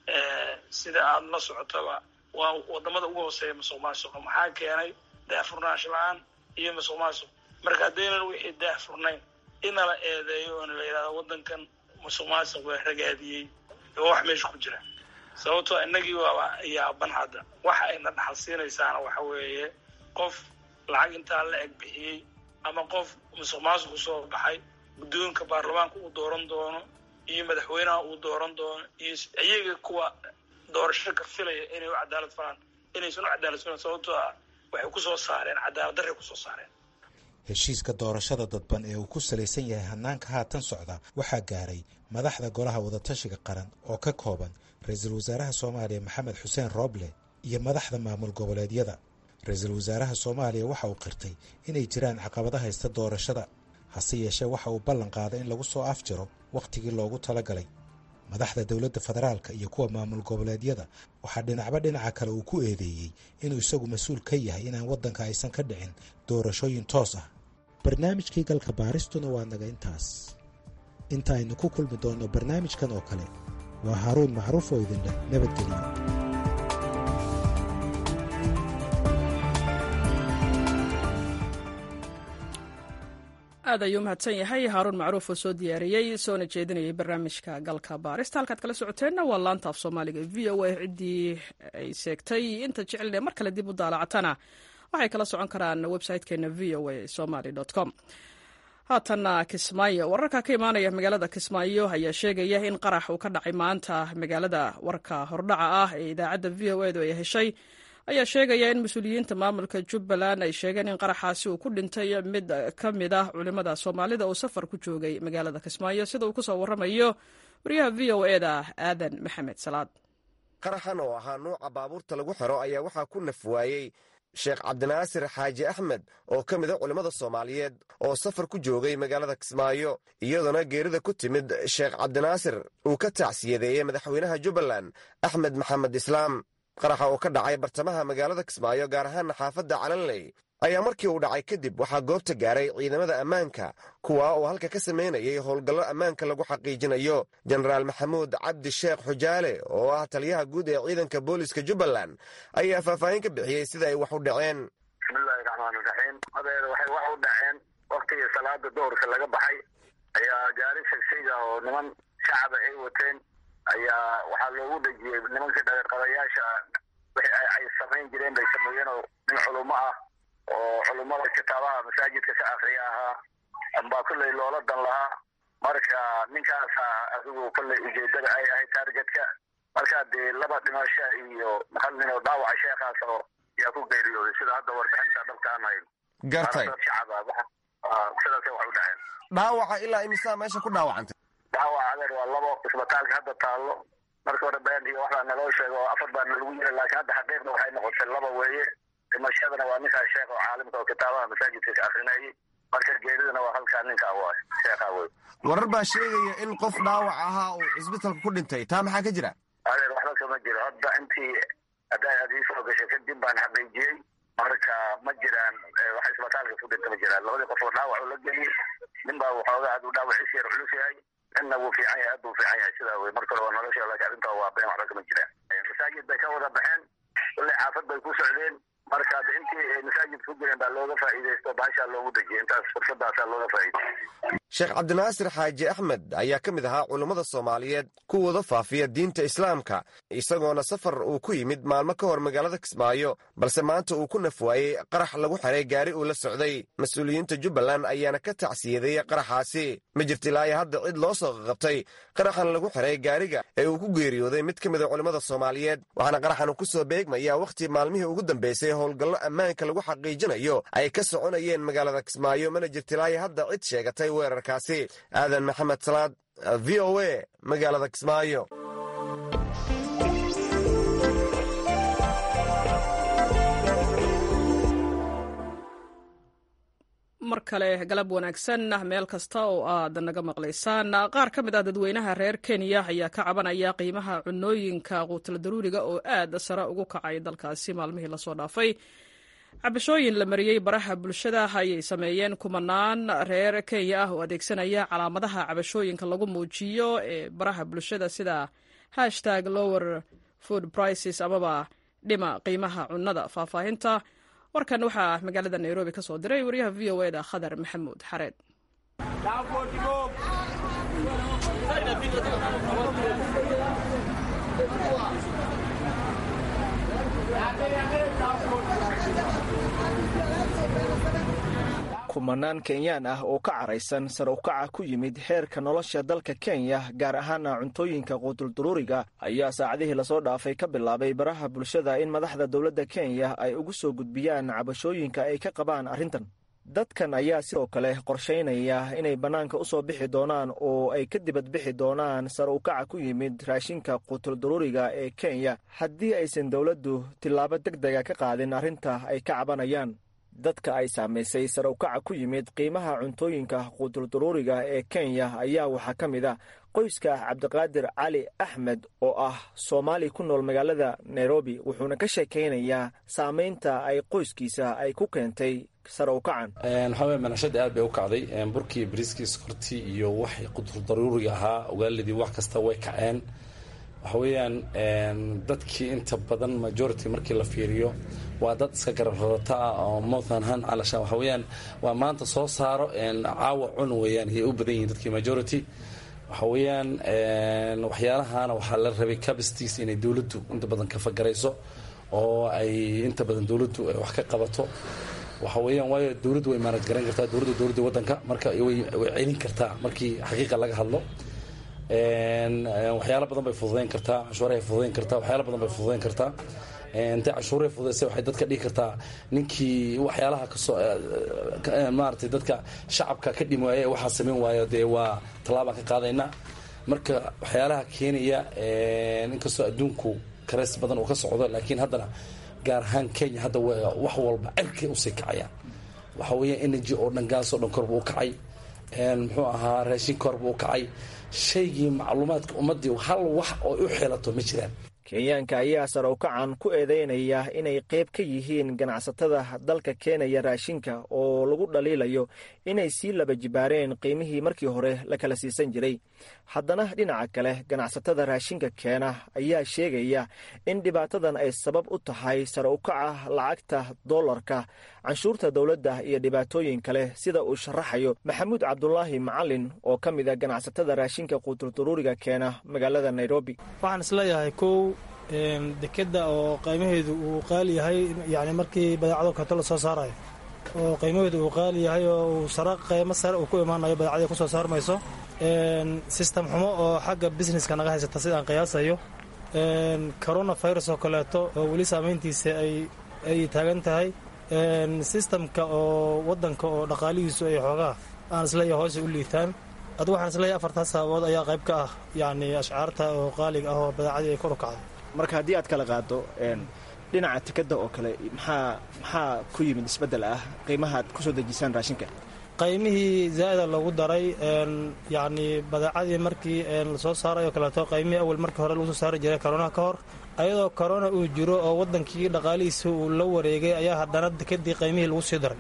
sida aada la socotaba waa wadamada ugu hooseeya masuq maasuqa maxaa keenay daahfurnaansho la-aan iyo masuq maasuq marka haddaynan wixii daahfurnayn ina la eedeeyo oona la yidhahdo waddankan masuq maasuq waa ragaadiyey oo wax meesha ku jira sababtoo inagii waaba yaaban hadda waxa ayna dhaxal siinaysaana waxa weeye qof lacag intaa la eg bixiyey ama qof musuq maasuqu soo baxay guddoonka baarlamaanka uu dooran doono iyo madaxweynaha uu dooran doono iyo iyaga kuwa doorasho ka filaya inay u cadaalad falaan inaysan u cadaalad filan sababtoo ah waxay kusoo saareen cadaalad darray kusoo saareen heshiiska doorashada dadban ee uu ku salaysan yahay hanaanka haatan socda waxaa gaaray madaxda golaha wadatashiga qaran oo ka kooban ra-iisul wasaaraha soomaaliya maxamed xuseen rooble iyo madaxda maamul goboleedyada ra-iisul wasaaraha soomaaliya waxa uu qirtay inay jiraan caqabada haysta doorashada hase yeeshee waxa uu ballan qaaday in lagu soo afjiro wakhtigii loogu talagalay madaxda dowladda federaalka iyo kuwa maamul goboleedyada waxaa dhinacba dhinaca kale uu ku eedeeyey inuu isagu mas-uul ka yahay inaan waddanka aysan ka dhicin doorashooyin toos ah barnaamijkii galka baaristuna waa naga intaas inta aynu ku kulmi doonno barnaamijkan oo kale waa haaruun macruuf oo idin leh nabadgelyo aad ayuu mahadsan yahay haaruun macruuf oo soo diyaariyey soona jeedinayay barnaamijka galka baarista halkaad kala socoteenna waa laanta af soomaaliga v o a ciddii ay seegtay inta jecelne mar kale dib u daalacatana waxay kala socon karaan website-keena v o a somaly com haatanna kismaayo wararka ka imaanaya magaalada kismaayo ayaa sheegaya in qarax uu ka dhacay maanta magaalada warka hordhaca ah ee idaacadda v o edu ay heshay ayaa sheegaya in mas-uuliyiinta maamulka jubbaland ay sheegeen in qaraxaasi uu ku dhintay mid ka mid ah culimmada soomaalida oo safar ku joogay magaalada kismaayo sida uu kusoo waramayo wariyaha v o eda aadan maxamed salaad qaraxan oo ahaa nuuca baabuurta lagu xiro ayaa waxaa ku naf waayey sheekh cabdinaasir xaaji axmed oo ka mid a culimmada soomaaliyeed oo safar ku joogay magaalada kismaayo iyadoona geerida ku timid sheekh cabdinaasir uu ka tacsiyadeeyey madaxweynaha jubbaland axmed maxamed islaam qaraxa oo ka dhacay bartamaha magaalada kismaayo gaar ahaana xaafadda calanley ayaa markii uu dhacay kadib waxaa goobta gaaray ciidamada ammaanka kuwa oo halka ka samaynayay howlgallo ammaanka lagu xaqiijinayo jenaraal maxamuud cabdi sheekh xujaale oo ah taliyaha guud ee ciidanka booliska jubbaland ayaa faahfaahin ka bixiyey sida ay wax u dhaceen bismillahi raxmaan iraxiim adeer waxay wax u dhaceen waktigii salaada doorka laga baxay ayaa gaari shagshayga oo niman shacaba ay wateen ayaa waxaa loogu dhejiyey nimankii dhageerqadayaasha wixii ay samayn jireen bay sameeyeen oo nin culumo ah oo culummada kitaabaha masaajidka ka akriya ahaa ambaa kolley loola dan lahaa marka ninkaasa adigu kolley ujeedada ay ahayd taargetka markaa dee laba dhimasho iyo hal nin oo dhaawaca sheekhaas oo yaa ku geeriyooday sida hadda warbixinta dhabka aan hayn gartay dad shacaba sidaasay wax u dhaceen dhaawaca ilaa imisaa meesha ku dhaawacantay dhaawaca adeer waa labo isbitaalka hadda taallo marka hore been iyo waxbaa naloo sheega oo afar baa nalagu yiri laakiin hadda xaqiiqda waxay noqotay laba weeye dhimashadana waa ninkaa sheekh oo caalimka oo kitaabaha masaajidka ka akrinayay marka geeridana waa halkaa ninkaa waay sheekhaa wey warar baa sheegaya in qof dhaawac ahaa uu cisbitalka ku dhintay taa maxaa ka jira adeer waxba kama jiro hadda intii hadday aad ii soo gashay kadib baan xaqiijiyey marka ma jiraan wax isbitaalka ku dhinta ma jiraan labadii qof oo dhaawac oo la geliyey nin baa waxoogaa hadduu dhaawaciis yar culus yahay ninna wuu fiican yahay aad buu fiican yahay sidaa wey marka hore waa nolosha laakiin arrintaa waa been waxba kama jiraan masaajid bay ka wada baxeen kulley xaafad bay ku socdeen marka ad intii masaajid ku jireen baa looga faa'iidaysto baashaa loogu dejiyay intaas fursadaasaa looga faa'iidayay sheekh cabdinaasir xaaji axmed ayaa ka mid ahaa culummada soomaaliyeed kuwooda faafiya diinta islaamka isagoona safar uu ku yimid maalmo ka hor magaalada kismaayo balse maanta uu ku nafwaayey qarax lagu xiray gaari uu la socday mas-uuliyiinta jubbaland ayaana ka tacsiyadeeyey qaraxaasi ma jirta ilaayo hadda cid loo soo qaqabtay qaraxan lagu xiray gaariga ee uu ku geeriyooday mid ka mida culimmada soomaaliyeed waxaana qaraxan uu ku soo beegmayaa wakhti maalmihii ugu dambeysay howlgallo ammaanka lagu xaqiijinayo ay ka soconayeen magaalada kismaayo mana jirta ilaayo hadda cid sheegatay weerarkaasi aadan maxamed salaad v o a magaalada kismaayo mar kale galab wanaagsan meel kasta oo aad naga maqlaysaan qaar ka mid ah dadweynaha reer kenya ayaa ka cabanaya qiimaha cunooyinka quutala daruuriga oo aad sare ugu kacay dalkaasi maalmihii lasoo dhaafay cabashooyin la mariyey baraha bulshada ayay sameeyeen kumanaan reer kenya ah oo adeegsanaya calaamadaha cabashooyinka lagu muujiyo ee baraha bulshada sida hashtag lower food prices amaba dhima qiimaha cunnada faahfaahinta warkan waxaa magaalada nairobi ka soo diray wariyaha v o eda khadar maxamuud xareed kumanaan kenyaan ah oo ka caraysan sare ukaca ku yimid heerka nolosha dalka kenya gaar ahaana cuntooyinka quutulduruuriga ayaa saacadihii lasoo dhaafay ka bilaabay baraha bulshada in madaxda dowladda kenya ay ugu soo gudbiyaan cabashooyinka ay ka qabaan arrintan dadkan ayaa sidoo kale qorshaynaya inay bannaanka u soo bixi doonaan oo ay ka dibad bixi doonaan sare ukaca ku yimid raashinka quutulduruuriga ee kenya haddii aysan dowladdu tillaabo deg dega ka qaadin arrinta ay ka cabanayaan dadka ay saamaysay sare ukaca ku yimid qiimaha cuntooyinka quutulduruuriga ee kenya ayaa waxaa ka mid a qoyska cabdiqaadir cali axmed oo ah soomaali ku nool magaalada nairobi wuxuuna ka sheekaynayaa saamaynta ay qoyskiisa ay ku keentay sare ukacan waxaa weye manashadii aad bay u kacday burkii bariiskii sokortii iyo waxay quutuldaruuriga ahaa ogaaladii wax kasta way kaceen waxa weeyaan dadkii inta badan majority markii la fiiriyo waa dad iska garab rarata ah oo mothanhan calashaan waxa weeyaan waa maanta soo saaro caawa cun weeyaan ayay u badan yihiin dadkii majority waxa weeyaan waxyaalahana waxaa la rabay capacities inay dowladdu inta badan ka fagarayso oo ay inta badan dowladdu ay wax ka qabato waxa weeyaan waayo dowladdu way maanad garan kartaa dowladda dowladda waddanka marka way celin kartaa markii xaqiiqa laga hadlo waxyaalo badan bay fududayn kartaa cashuurahay fududayn kartaa waxyaalo badan bay fududayn kartaa intay cashuuray fududaysay waxay dadka dhigi kartaa ninkii waxyaalaha kasoo maaragtay dadka shacabka ka dhimi waaye waxaa samayn waayo dee waa tallaabaan ka qaadayna marka waxyaalaha keenaya inkastoo adduunku kareys badan uu ka socdo laakiin haddana gaar ahaan kenya hadda wax walba cirkay usii kacayaan waxa weeya energy oo dhan gaasoo dhan korba u kacay muxuu ahaa raashin korba u kacay shaygii macluumaadka ummaddii hal wax oo u xelato ma jiraan kenyaanka ayaa sare ukacan ku eedeynaya inay qayb ka yihiin ganacsatada dalka keenaya raashinka oo lagu dhaliilayo inay sii laba jibaareen qiimihii markii hore la kala siisan jiray haddana dhinaca kale ganacsatada raashinka keena ayaa sheegaya in dhibaatadan ay sabab u tahay sare ukaca lacagta dollarka canshuurta dowladda iyo dhibaatooyin kale sida uu sharaxayo maxamuud cabdulaahi macalin oo ka mid a ganacsatada raashinka quutulduruuriga keena magaalada nairobi waxaan isleeyahay kow dekeda oo qiimaheedu uu qaali yahay yani markii badeecado kato lasoo saarayo oo qiimaheedu uu qaali yahay oo uu sare qiimo sare uu ku imaanayo badeecadii kusoo saarmayso sistem xumo oo xagga businesska naga haysata sidaan qiyaasayo corona virus oo kaleeto oo weli saamayntiisa ay taagan tahay sistamka oo wadanka oo dhaqaalihiisu ay xoogaa aan isleeyahay hoose u liitaan adu waxaan isleeyahay afartaas sababood ayaa qayb ka ah yacni ashcaarta oo qaaliga ah oo badeecadii ay kor u kacday marka haddii aad kala qaado dhinaca tikada oo kale maxaa maxaa ku yimid isbeddel ah qiimaha aad kusoo dejisaan raashinka qaymihii zaa'ida loogu daray yacni badeecadii markii lasoo saaray oo kaleeto qaymihii awal markii hore lagu soo saari jiray koronaha ka hor ayadoo korona uu jiro oo waddankii dhaqaalihiisa uu la wareegay ayaa haddana dekadii qaymihii lagu sii daray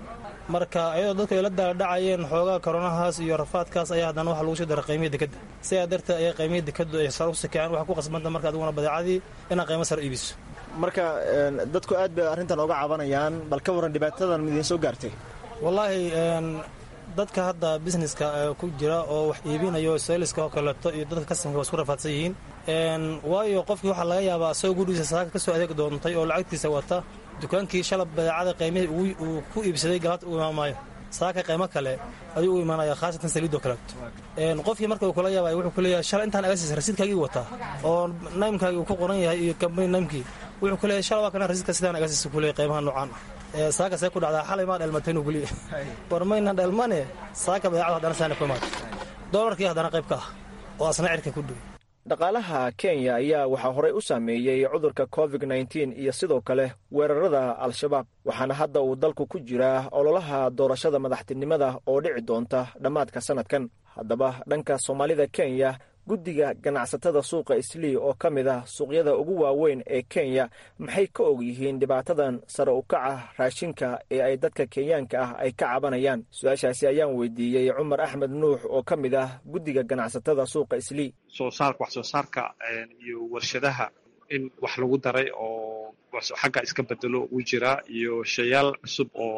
marka ayadoo dadku ay la daaldhacayeen xoogaa koronahaas iyo rafaadkaas ayaa haddana waxa lagu soo daray qiimihii dekadda sidaa darteed ayaa qiimihii dekaddu ay sar u sikeen waxa ku qasbanta marka adiguna badeecadii inaad qiimo sar iibiso marka dadku aad bay arrintan oga cabanayaan bal ka warran dhibaatadan idiin soo gaartay wallaahi dadka hadda busineska ku jira oo wax iibinayo sayliska oo kaleeto iyo dadka kasanka waa isku rafaadsan yihiin waayo qofkii waxaa laga yaabaa asagoo gurigiisa saaka ka soo adeeg doontay oo lacagtiisa wata dukaankii shalab badeecada qiimihii uu ku iibsaday galabta u imaamaayo saaka qiimo kale ayuu u imaanaya khaasatan saliidoo kaleeto qofkii marka uu kula yaabay wuxuu kuleeyahay shalay intaan aga siisa rasiidkaagii wataa oo naymkaagii uu ku qoran yahay iyo kambani naymkii wuxuu kuleeyahay shalay waa kana rasiidka sidaan aga siisa kuleeyahay qiimaha noocaan ah saaka see ku dhacdaa xalay maa dhelmatay inuu guliya war mayna dhelmane saaka badeecadu haddana saana ku imaatay doolarkii haddana qayb ka ah oo asna cirka ku dhigay dhaqaalaha kenya ayaa waxaa horey u saameeyey cudurka covid nteen iyo sidoo kale weerarada al-shabaab waxaana hadda uu dalku ku jiraa ololaha doorashada madaxtinimada oo dhici doonta dhammaadka sannadkan haddaba dhanka soomaalida kenya guddiga ganacsatada suuqa islii oo ka mid ah suuqyada ugu waaweyn ee kenya maxay ka og yihiin dhibaatadan sare u kaca raashinka ee ay dadka kenyaanka ah ay ka cabanayaan su-aashaasi ayaan weydiiyey cumar axmed nuux oo ka mid ah guddiga ganacsatada suuqa islii soosaarka wax soo saarka iyo warshadaha in wax lagu daray oo xagga iska bedelo uu jiraa iyo shayaal cusub oo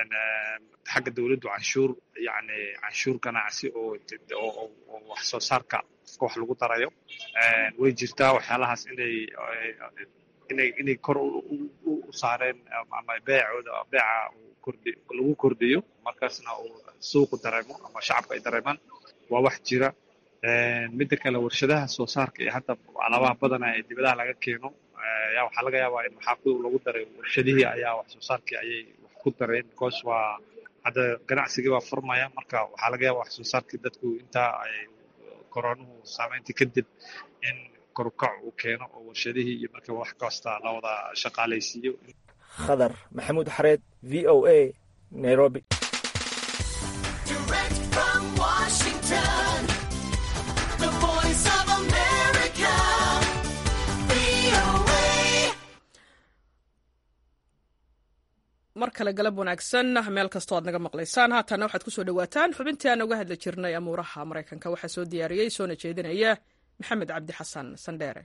xagga dowladdu canshuur yani canshuur ganacsi oo wax soo saarka wax lagu darayo way jirtaa waxyaalahaas inay inay inay kor u saareen ama beecooda beeca kordhi lagu kordhiyo markaasna uu suuqu dareemo ama shacabka ay dareemaan waa wax jira midda kale warshadaha soo saarka iyo hadda alaabaha badana ee dibadaha laga keeno ayaa waxaa laga yaabaa in maxaa lagu daray warshadihii ayaa wax soo saarkii ayay wax ku dareen because waa hadda ganacsigii waa furmaya marka waxaa laga yaaba wax soo saarkii dadku intaa ay koronuhu saameyntii kadib in korukac uu keeno oo warshadihii iyo marka wax kasta la wada shaqaalaysiiyo khadar maxamuud xareed v o a nairobi mar kale galab wanaagsan meel kastoo aad naga maqlaysaan haatana waxaad ku soo dhowaataan xubintii aan uga hadli jirnay amuuraha maraykanka waxaa soo diyaariyey soona jeedinaya maxamed cabdi xasan sandheere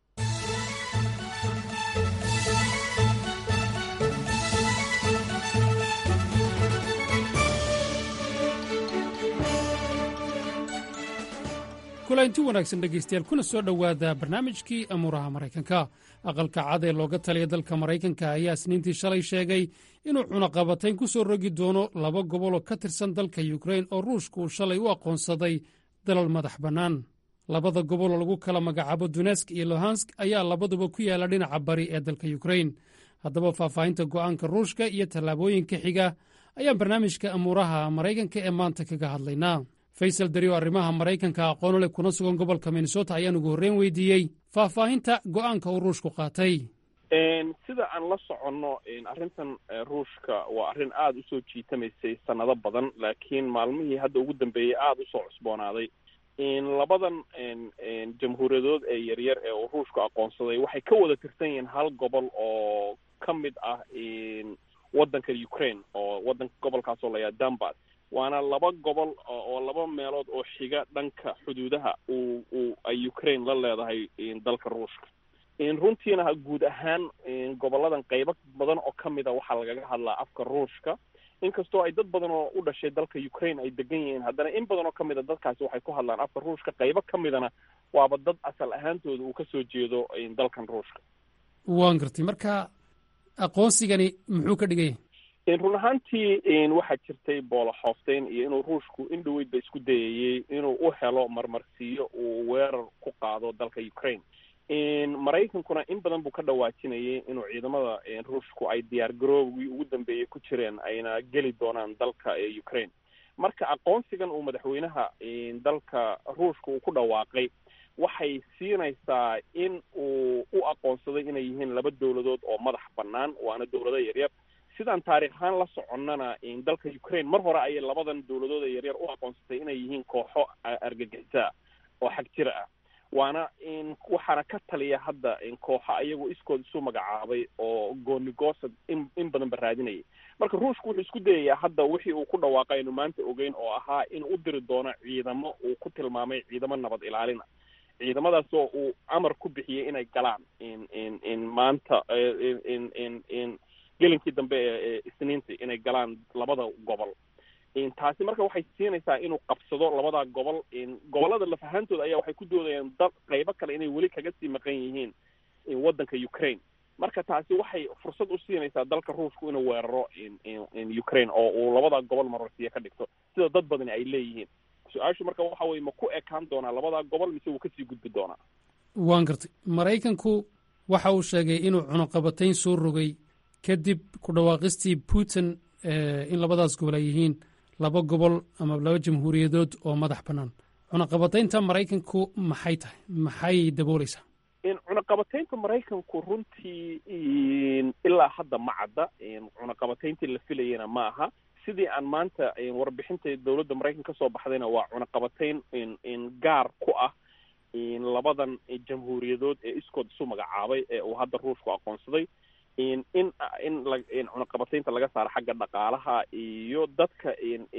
kulanti wanaagsan dhegaystayaal kuna soo dhowaada barnaamijkii amuuraha maraykanka aqalka cad ee looga taliya dalka maraykanka ayaa isniintii shalay sheegay inuu cunaqabatayn ku soo rogi doono laba gobol oo ka tirsan dalka yukrain oo ruushka uu shalay u aqoonsaday dalal madax bannaan labada gobol oo lagu kala magacaabo dunesk iyo lohansk ayaa labaduba ku yaalla dhinaca bari ee dalka yukrain haddaba faahfaahinta go'aanka ruushka iyo tallaabooyinka xiga ayaan barnaamijka amuuraha maraykanka ee maanta kaga hadlaynaa faysal dario arrimaha maraykanka aqoon leh kuna sugan gobolka minnesota ayaan ugu horreyn weydiiyey faahfaahinta go'aanka uu ruushku qaatay sida aan la soconno arrintan ruushka waa arrin aada usoo jiitamaysay sanado badan laakiin maalmihii hadda ugu dambeeyey aada usoo cusboonaaday labadan jamhuuriyadood ee yaryar ee uu ruushku aqoonsaday waxay ka wada tirsan yihiin hal gobol oo ka mid ah waddanka ukraine oo wadanka gobolkaas oo layaa dambas waana laba gobol oo laba meelood oo xiga dhanka xuduudaha uu uu ay ukraine la leedahay dalka ruushka runtiina guud ahaan goboladan qaybo badan oo ka mid a waxaa lagaga hadlaa afka ruushka inkastoo ay dad badan oo u dhashay dalka ukraine ay degan yihiin haddana in badan oo ka mid a dadkaasi waxay ku hadlaan afka ruushka qaybo ka midana waaba dad asal ahaantooda uu kasoo jeedo dalkan ruushka waan gartay marka aqoonsigani muxuu ka dhigaya run ahaantii waxaa jirtay booloxoofteyn iyo inuu ruushku in dhaweyd ba isku dayayey inuu u helo marmarsiiyo uu weerar ku qaado dalka ukraine maraykankuna in badan buu ka dhawaajinayay inuu ciidamada ruushku ay diyaar garoobgii ugu dambeeyey ku jireen ayna geli doonaan dalka ukraine marka aqoonsigan uu madaxweynaha dalka ruushka uu ku dhawaaqay waxay siinaysaa in uu u aqoonsaday inay yihiin laba dowladood oo madax bannaan waana dowlado yaryar sidaan taarikh ahaan la soconnana dalka ukraine mar hore ayay labadan dowladood ee yaryar u aqoonsatay inay yihiin kooxo argagixisa oo xag jira ah waana waxaana ka taliya hadda kooxo ayagoo iskood isu magacaabay oo goonigoosad in in badan ba raadinayay marka ruushku wuxuu isku dayayaa hadda wixii uu ku dhawaaqay aynu maanta ogeyn oo ahaa in u diri doono ciidamo uu ku tilmaamay ciidamo nabad ilaalina ciidamadaas oo uu amar ku bixiyey inay galaan in in in maanta in in in gelinkii dambe ee isniintii inay galaan labada gobol taasi marka waxay siinaysaa inuu qabsado labada gobol gobolada laf ahaantooda ayaa waxay ku doodayaan dad qaybo kale inay weli kaga sii maqan yihiin waddanka ukraine marka taasi waxay fursad u siinaysaa dalka ruushku inuu weeraro ukraine oo uu labada gobol mararsiya ka dhigto sida dad badani ay leeyihiin su-aashu marka waxa weye ma ku ekaan doonaa labada gobol mise wuu kasii gudbi doonaa waan gartay maraykanku waxa uu sheegay inuu cunuqabatayn soo rogay kadib ku dhawaaqistii putin in labadaas gobol ay yihiin laba gobol ama laba jamhuuriyadood oo madax bannaan cunaqabataynta maraykanku maxay tahay maxay dabooleysaa cunaqabataynta maraykanku runtii ilaa hadda ma cadda cunaqabatayntii la filayana ma aha sidii aan maanta warbixinta dowladda maraykanka kasoo baxdayna waa cunaqabatayn gaar ku ah labadan jamhuuriyadood ee iskood isu magacaabay ee uu hadda ruushku aqoonsaday in in in cunaqabataynta laga saaro xagga dhaqaalaha iyo dadka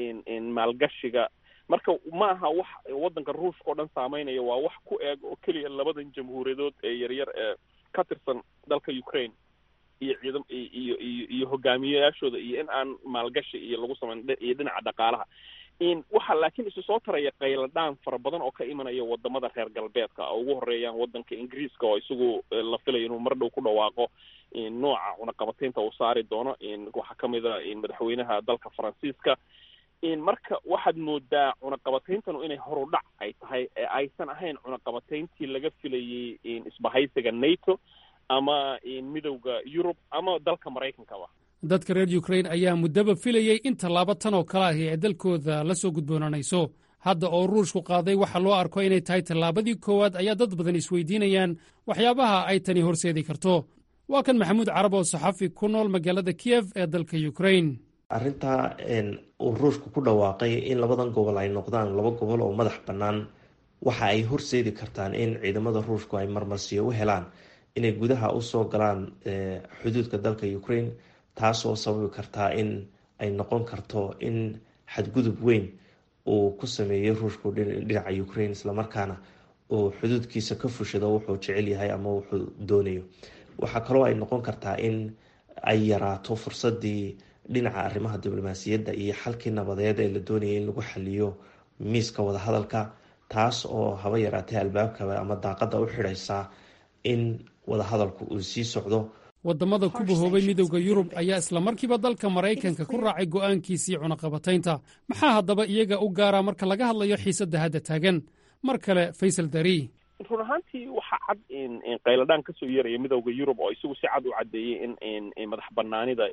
maalgashiga marka ma aha wax waddanka ruushka oo dhan saameynaya waa wax ku eeg oo keliya labadan jamhuuriyadood ee yaryar ee ka tirsan dalka ukraine iyo ciidam iyo iyo iyo hogaamiyeyaashooda iyo in aan maalgashi iyo lagu samayn iyo dhinaca dhaqaalaha in waxa laakiin isu soo taraya qayladhaan fara badan oo ka imanaya wadamada reer galbeedka oo ugu horeeyaan wadanka ingiriiska oo isagu la filayo inuu mar dhow ku dhawaaqo nooca cunaqabataynta uu saari doono waxaa kamid a madaxweynaha dalka faransiiska marka waxaad moodaa cunaqabatayntanu inay horudhac ay tahay ee aysan ahayn cunaqabatayntii laga filayay isbahaysiga nato ama midowda yurub ama dalka maraykankaba dadka reer ukrain ayaa muddaba filayey in tallaabo tan oo kale ahi ay dalkooda la soo gudboonanayso hadda oo ruushku qaaday waxa loo arko inay tahay tallaabadii koowaad ayaa dad badan isweydiinayaan waxyaabaha ay tani horseedi karto waa kan maxamuud carab oo saxafi ku nool magaalada kiyef ee dalka ukrain arrintaa uu ruushku ku dhawaaqay in labadan gobol ay noqdaan laba gobol oo madax bannaan waxa ay horseedi kartaan in ciidamada ruushku ay marmarsiyo u helaan inay gudaha usoo galaan xuduudka dalka ukraine taasoo sababi kartaa in ay noqon karto in xadgudub weyn uu ku sameeyey ruushku dhinaca ukraine islamarkaana uu xuduudkiisa ka fushado wuxuu jecel yahay ama wuxuu doonayo waxaa kaloo ay noqon kartaa in ay yaraato fursadii dhinaca arrimaha diblomaasiyadda iyo xalkii nabadeed ee la doonayay in lagu xaliyo miiska wadahadalka taas oo haba yaraatay albaabkaba ama daaqada u xidhaysa in wadahadalku uu sii socdo waddamada ku bahoobay midowda yurub ayaa islamarkiiba dalka maraykanka ku raacay go'aankiisii cunaqabataynta maxaa haddaba iyaga u gaaraa marka laga hadlayo xiisadda hadda taagan mar kale faysal dari run ahaantii waxaa cad qayladhaan kasoo yeeraya midowda yurub oo isagu si cad u caddeeyey in madax banaanida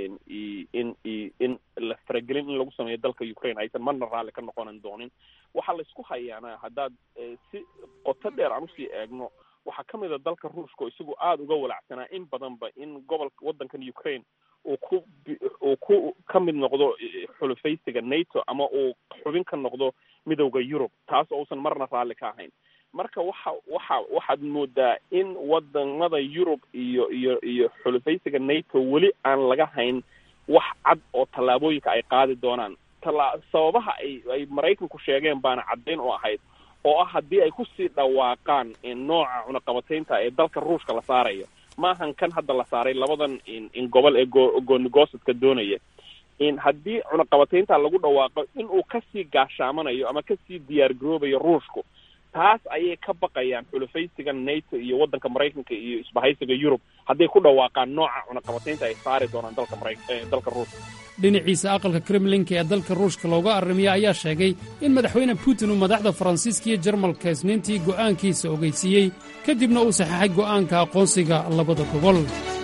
in in la faragelin in lagu sameeyo dalka ukraine aysan marna raalli ka noqonan doonin waxaa laysku hayaana haddaad si qoto dheer aan usii eegno waxaa ka mid a dalka ruushka oo isagu aada uga walacsanaa in badanba in gobolka waddankan ukraine uu ku uu ku ka mid noqdo xulufaysiga nato ama uu xubin ka noqdo midowda yurub taas ousan marna raalli ka ahayn marka waxa waxa waxaad moodaa in wadamada yurub iyo iyo iyo xulufaysiga nato weli aan laga hayn wax cad oo tallaabooyinka ay qaadi doonaan tala sababaha ay ay maraykanku sheegeen baana caddayn oo ahayd oo ah haddii ay kusii dhawaaqaan nooca cunaqabataynta ee dalka ruushka la saarayo maahan kan hadda la saaray labadan in gobol ee goonigosadka doonaya in haddii cunaqabataynta lagu dhawaaqo in uu kasii gaashaamanayo ama kasii diyaar garoobayo ruushku taas ayay ka baqayaan xulufaysiga nato iyo waddanka maraykanka iyo isbahaysiga yurub hadday ku dhawaaqaan nooca cunaqabataynta ay saari doonaan dalka mara dalka ruushka dhinaciisa aqalka kremlinka ee dalka ruushka looga arrimiya ayaa sheegay in madaxweyne putin uu madaxda faransiiska iyo jarmalka isniintii go'aankiisa ogeysiiyey kadibna uu saxeexay go'aanka aqoonsiga labada gobol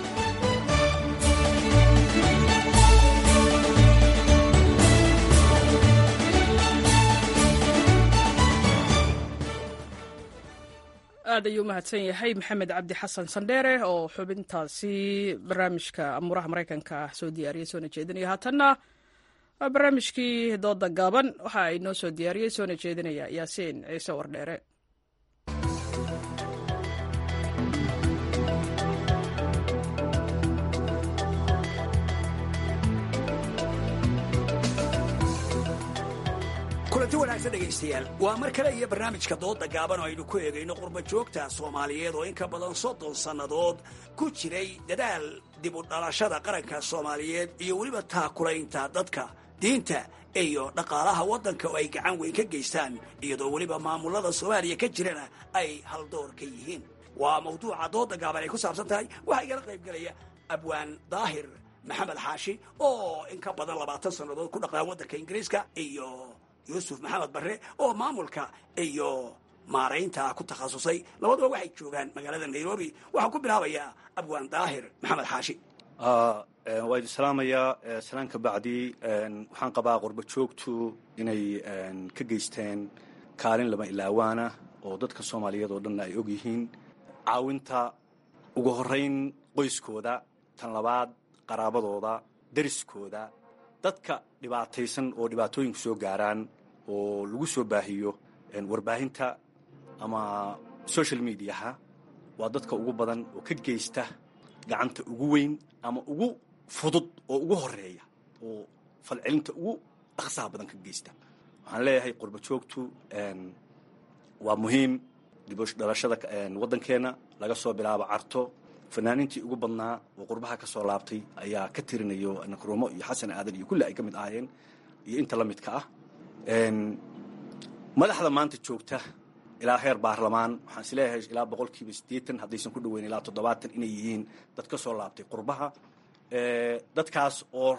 aad ayuu umahadsan yahay maxamed cabdi xasan sandheere oo xubintaasi barnaamijka amuuraha maraykanka soo diyaariyey soona jeedinaya haatanna waa barnaamijkii dooda gaaban waxa ay noo soo diyaariyey soona jeedinaya yaasiin ciise wardheere kulanti wanaagsan dhegaystayaal waa mar kale iyo barnaamijka dooda gaaban oo aynu ku eegayno qurba joogta soomaaliyeed oo in ka badan soddon sannadood ku jiray dadaal dib u dhalashada qaranka soomaaliyeed iyo weliba taakulaynta dadka diinta iyo dhaqaalaha waddanka oo ay gacan weyn ka geystaan iyadoo weliba maamulada soomaaliya ka jirana ay haldoor ka yihiin waa mawduuca dooda gaaban ay ku saabsan tahay waxaa igala qaybgelaya abwaan daahir maxamed xaashi oo in ka badan labaatan sannadood ku dhaqnaa waddanka ingiriiska iyo yuusuf maxamed barre oo maamulka iyo maaraynta ku takhasusay labaduba waxay joogaan magaalada nairobi waxaan ku bilaabayaa abwaan daahir maxamed xaashi waa idin salaamayaa salaan ka bacdi waxaan qabaa qurba joogtu inay ka geysteen kaalin lama ilaawaana oo dadka soomaaliyeed oo dhanna ay og yihiin caawinta ugu horayn qoyskooda tan labaad qaraabadooda deriskooda dadka dhibaataysan oo dhibaatooyinku soo gaaraan oo lagu soo baahiyo warbaahinta ama social mediaha waa dadka ugu badan oo ka geysta gacanta ugu weyn ama ugu fudud oo ugu horeeya oo falcelinta ugu dhaqsaha badan ka geysta waxaan leeyahay qurba joogtu waa muhiim dibdhalashada waddankeenna laga soo bilaabo carto fanaaniintii ugu badnaa oo qurbaha ka soo laabtay ayaa ka tirinayo nakruumo iyo xasan aadan iyo kulli ay ka mid ahaayeen iyo inta la midka ah madaxda maanta joogta ilaa heer baarlamaan waxaan is leeyahay ilaa boqolkiiba siddeetan haddaysan ku dhoweyn ilaa toddobaatan inay yihiin dad ka soo laabtay qurbaha dadkaas oo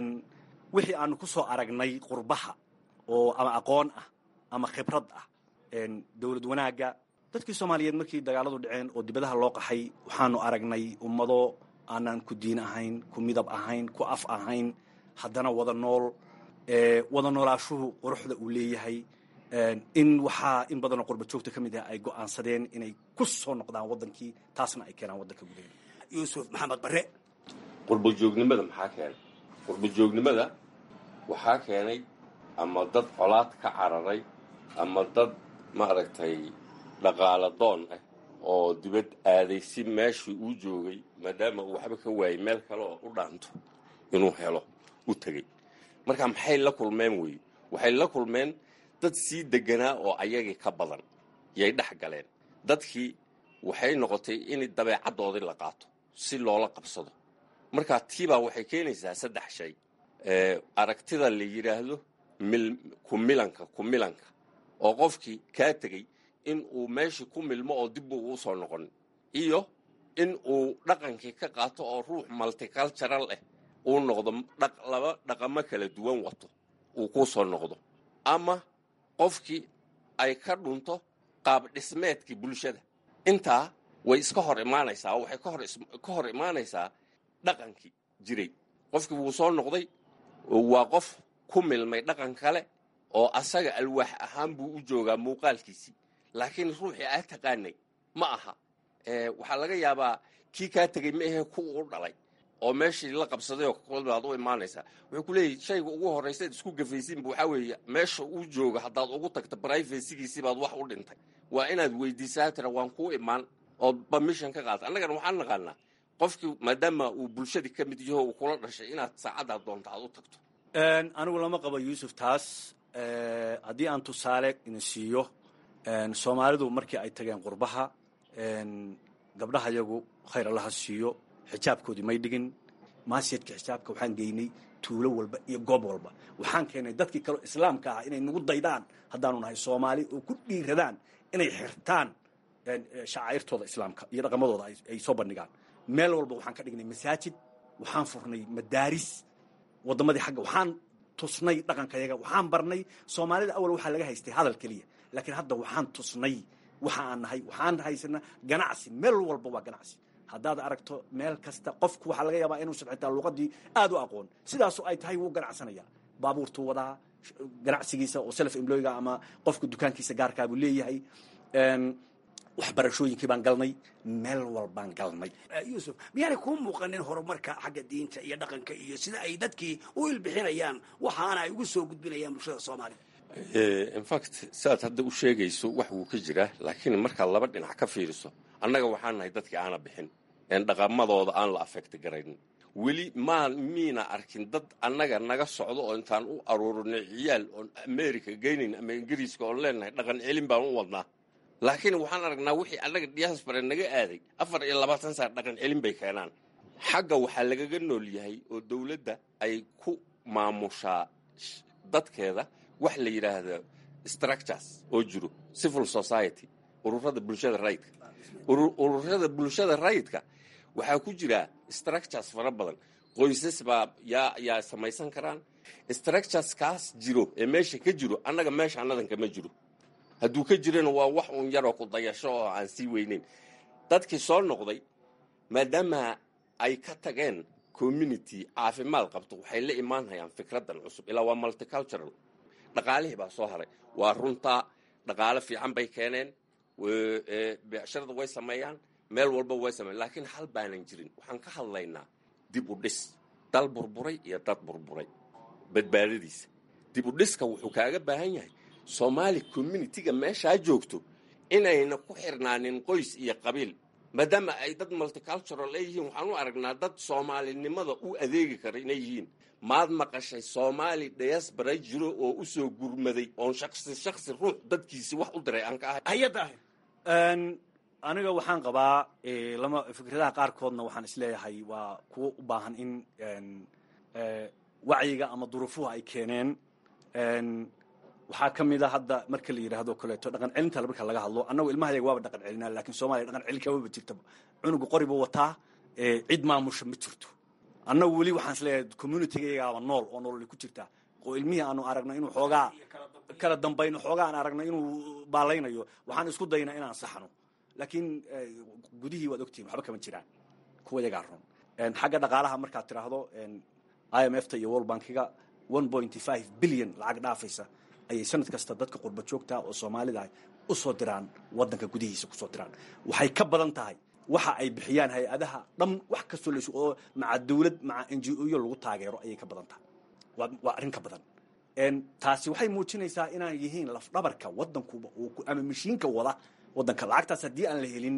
wixii aanu ku soo aragnay qurbaha oo ama aqoon ah ama khibrad ah dowlad wanaagga dadkii soomaaliyeed markii dagaaladu dhaceen oo dibadaha loo qaxay waxaanu aragnay ummado aanaan ku diin ahayn ku midab ahayn ku af ahayn haddana wada nool wada noolaashuhu quruxda uu leeyahay in waxaa in badanoo qurba joogta ka mid ah ay go'aansadeen inay ku soo noqdaan waddankii taasna ay keenaan waddanka gudaheeda yuusuf maxamed barre qurbajoognimada maxaa keenay qurbajoognimada waxaa keenay ama dad colaad ka cararay ama dad maaragtay dhaqaala doon ah oo dibad aaday si meeshii uu joogay maadaama uu waxba ka waayay meel kale oo u dhaanto inuu helo u tegey marka maxay la kulmeen weeye waxay la kulmeen dad sii deganaa oo ayagii ka badan yay dhex galeen dadkii waxay noqotay in dabeecaddoodii la qaato si loola qabsado marka tiibaa waxay keenaysaa saddex shay aragtida la yidhaahdo kumilanka kumilanka oo qofkii kaa tegey in uu meeshii ku milmo oo dib uu usoo noqon iyo in uu dhaqankii ka qaato oo ruux multicultural ah uu noqdo laba dhaqamo kala duwan wato uu ku soo noqdo ama qofkii ay ka dhunto qaab dhismeedkii bulshada intaa way iska hor imaanaysaa oo waxay ka hor imaanaysaa dhaqankii jiray qofkii wuu soo noqday waa qof ku milmay dhaqan kale oo asaga alwaax ahaan buu u joogaa muuqaalkiisii laakiin ruuxii aa taqaanay ma aha waxaa laga yaabaa kii kaa tegey ma ahe ku u dhalay oo meeshii la qabsaday oo kolbaad u imaanaysaa wuxuu ku leeyahy shayga ugu horraysaad isku gafaysiinba waxaa weeye meesha uu jooga haddaad ugu tagto brivasigiisii baad wax u dhintay waa inaad weydiisaa tira waan kuu imaan ood bamishan ka qaata annagana waxaan naqaanaa qofkii maadaama uu bulshadii ka mid yaho uu kula dhashay inaad saacaddaad doonto aad u tagto anigu lama qabo yuusuf taas haddii aan tusaale ina siiyo soomaalidu markii ay tageen qurbaha gabdhaha yagu khayr allaha siiyo xijaabkoodii may dhigin maasiyadka xijaabka waxaan geynay tuulo walba iyo goob walba waxaan keenay dadkii kaleo islaamka ah inay nagu daydaan haddaanu nahay soomaali oo ku dhiiradaan inay xirtaan shacairtooda islaamka iyo dhaqamadooda ay soo bandhigaan meel walba waxaan ka dhignay masaajid waxaan furnay madaaris waddamadii xagga waxaan tusnay dhaqankayaga waxaan barnay soomaalida awal waxaa laga haystay hadal keliya laakiin hadda waxaan tusnay waxa aan nahay waxaan haysana ganacsi meel walba waa ganacsi haddaad aragto meel kasta qofku waxaa laga yaabaa inuusan xitaa luqadii aad u aqoon sidaasu ay tahay wuu ganacsanaya baabuurtuu wadaa ganacsigiisa oo self employga ama qofka dukaankiisa gaarkaabuu leeyahay waxbarashooyinkii baan galnay meel walbaan galnay yuusuf miyaanay kuu muuqanin horumarka xagga diinta iyo dhaqanka iyo sida ay dadkii u ilbixinayaan waxaana ay ugu soo gudbinayaan bulshada soomaaliya infact siaad hadda u sheegayso wax wuu ka jiraa laakiin markaad laba dhinac ka fiiriso annaga waxaan nahay dadkii aana bixin een dhaqamadooda aan la afekti garaynin weli maa miina arkin dad annaga naga socdo oo intaan u aruurinay ciyaal oon america geynayn ama ingiriiska oon leenahay dhaqan celin baan u wadnaa laakiin waxaan aragnaa wixii annaga diaspora naga aaday afar iyo labaatan saar dhaqan celin bay keenaan xagga waxaa lagaga nool yahay oo dowladda ay ku maamushaa dadkeeda wax la yidhaahdo structures oo jiro civil society ururada bulshada rayidka ururada bulshada rayidka waxaa ku jira structures fara badan qoysas baa yaa yaa samaysan karaan structureskaas jiro ee meesha ka jiro annaga meesha annadanka ma jiro hadduu ka jirana waa wax uun yaroo ku dayasho oo aan sii weyneyn dadkii soo noqday maadaama ay ka tageen community caafimaad qabto waxay la imaanhayaan fikradan cusub ilaa waa multicultural dhaqaalihii baa soo haray waa runtaa dhaqaale fiican bay keeneen becsharada way sameeyaan meel walba way sameeyan laakiin hal baanan jirin waxaan ka hadlaynaa dib u dhis dal burburay iyo dad burburay badbaadadiisa dib u dhiska wuxuu kaaga baahan yahay soomaali communitiga meeshaa joogto inayna ku xirnaanin qoys iyo qabiil maadaama ay dad multicultural ay yihiin waxaan u aragnaa dad soomaalinimada u adeegi kara inay yihiin maad maqashay soomaali diaspora jiro oo u soo gurmaday oon shaksi shaksi ruux dadkiisi wax u diray aan ka ahay hay-adda aniga waxaan qabaa lama fikradaha qaarkoodna waxaan isleeyahay waa kuwo u baahan in wacyiga ama duruufuhu ay keeneen waxaa ka mid a hadda marka la yidhaahdo kaleeto dhaqan celinta marka laga hadlo annagu ilmahayaga waaba dhaqan celinaa lakin soomaliya dhaqan celin kamaba jirta cunuga qoribu wataa cid maamusha ma jirto annagu weli waxaan isleeyahay communitygaygaaba nool oo nololi ku jirta oo ilmihii aanu aragno inuu xoogaa kala dambayno xoogaa aan aragno inuu baalaynayo waxaan isku daynaa inaan saxno laakiin gudihii waad ogtihin waxba kama jiraan kuwa yagaa run xagga dhaqaalaha markaad tiraahdo i m f ta iyo world bankiga one point five billion lacag dhaafaysa ayay sanad kasta dadka qurba joogta oo soomaalida u soo diraan wadanka gudihiisa kusoo diraan waxay ka badan tahay waxa ay bixiyaan hay-adaha dhan wax kastoo las oo maca dawlad maca n g o yo lagu taageero ayay ka badan tahay waa arrin ka badan taasi waxay muujinaysaa inaan yihiin lafdhabarka wadankuba ama mashiinka wada wadanka lacagtaas haddii aan la helin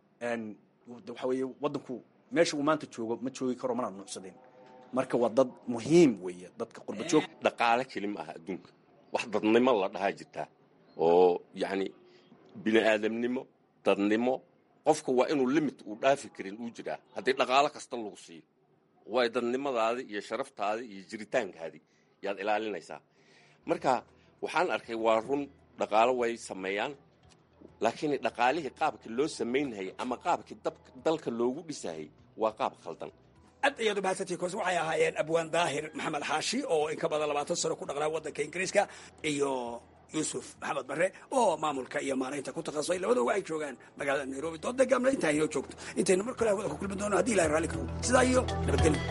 waxa weeye wadanku meesha uu maanta joogo ma joogi karo mana nuucsadeen marka waa dad muhiim weeye dadka qurba joog dhaqaale keli ma aha adduunka wax dadnimo la dhahaa jirtaa oo yacni bini aadamnimo dadnimo qofka waa inuu limit uu dhaafi karin uu jiraa haddii dhaqaalo kasta lagu siiyo way dadnimadaadii iyo sharaftaadii iyo jiritaankaadii yaad ilaalinaysaa marka waxaan arkay waa run dhaqaalo way sameeyaan laakiin dhaqaalihii qaabkii loo samaynhayay ama qaabkii dalka loogu dhisahayay waa qaab khaldan aad ayaad u mahadsantii koos waxay ahaayeen abwaan daahir maxamed xaashi oo in ka badan labaatan sano ku dhaqnaa waddanka ingiriiska iyo yuusuf maxamed barre oo maamulka iyo maaraynta ku takhasusay labadooga ay joogaan magaalada nairobi doodda gaamna intaa inoo joogto intaynu mar kale hawada ku kulmi doono haddii ilahay raalli karo sidaa iyo nabadgelyo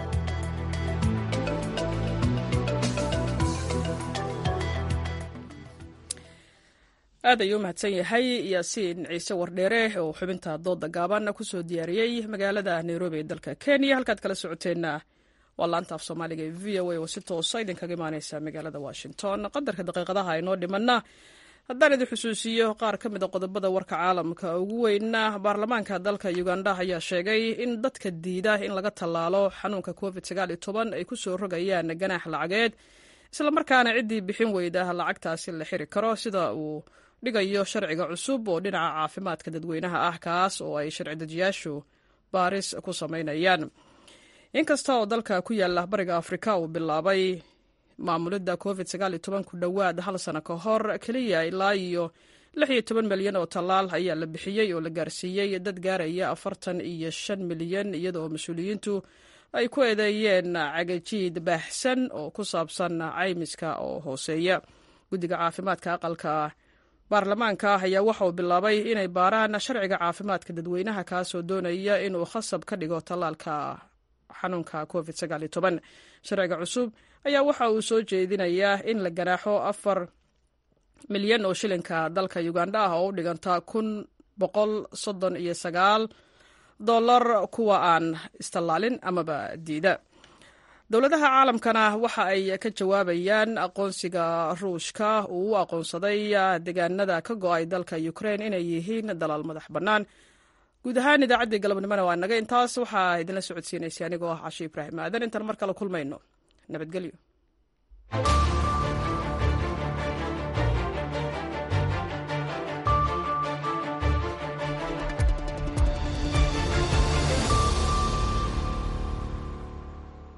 aad ayuu u mahadsan yahay yaasiin ciise wardheere oo xubinta dooda gaaban kusoo diyaariyey magaalada nairobi ee dalka kenya halkaad kala socoteenna waa laanta af soomaaliga ee v o a oo si toosa idinkaga imaaneysa magaalada washington qadarka daqiiqadaha inoo dhimanna haddaan idin xusuusiyo qaar ka mid a qodobada warka caalamka ugu weyna baarlamaanka dalka uganda ayaa sheegay in dadka diida in laga tallaalo xanuunka covid ay kusoo rogayaan ganaax lacageed islamarkaana ciddii bixin weyda lacagtaasi la xiri karo sida uu dhigayo sharciga cusub oo dhinaca caafimaadka dadweynaha ah kaas oo ay sharci dejiyaashu baaris ku samaynayaan inkasta oo dalka ku yaala bariga afrika uu bilaabay maamulidda covid ku dhowaad hal sano ka hor keliya ilaa iyo milyan oo tallaal ayaa la bixiyey oo la gaarsiiyey dad gaaraya afartan iyo shan milyan iyada oo mas-uuliyiintu ay ku eedeeyeen cagajiid baaxsan oo ku saabsan caymiska oo hooseeya guddiga caafimaadka aqalka baarlamaanka ayaa waxa uu bilaabay inay baaraan sharciga caafimaadka dadweynaha kaasoo doonaya inuu khasab ka dhigo tallaalka xanuunka covid sharciga cusub ayaa waxa uu soo jeedinayaa in la ganaaxo afar milyan oo shilinka dalka uganda ah oo u dhiganta kun boqol soddon iyo sagaal dollar kuwa aan istallaalin amaba diida dowladaha caalamkana waxa ay ka jawaabayaan aqoonsiga ruushka uu u aqoonsaday deegaanada ka go-ay dalka ukraine inay yihiin dalaal madax bannaan guud ahaan idaacaddii galabnimona waa naga intaas waxaa idinla socodsiinaysay anigoo ah cashe ibraahim aadan intaan mar kale kulmayno nabadgelyo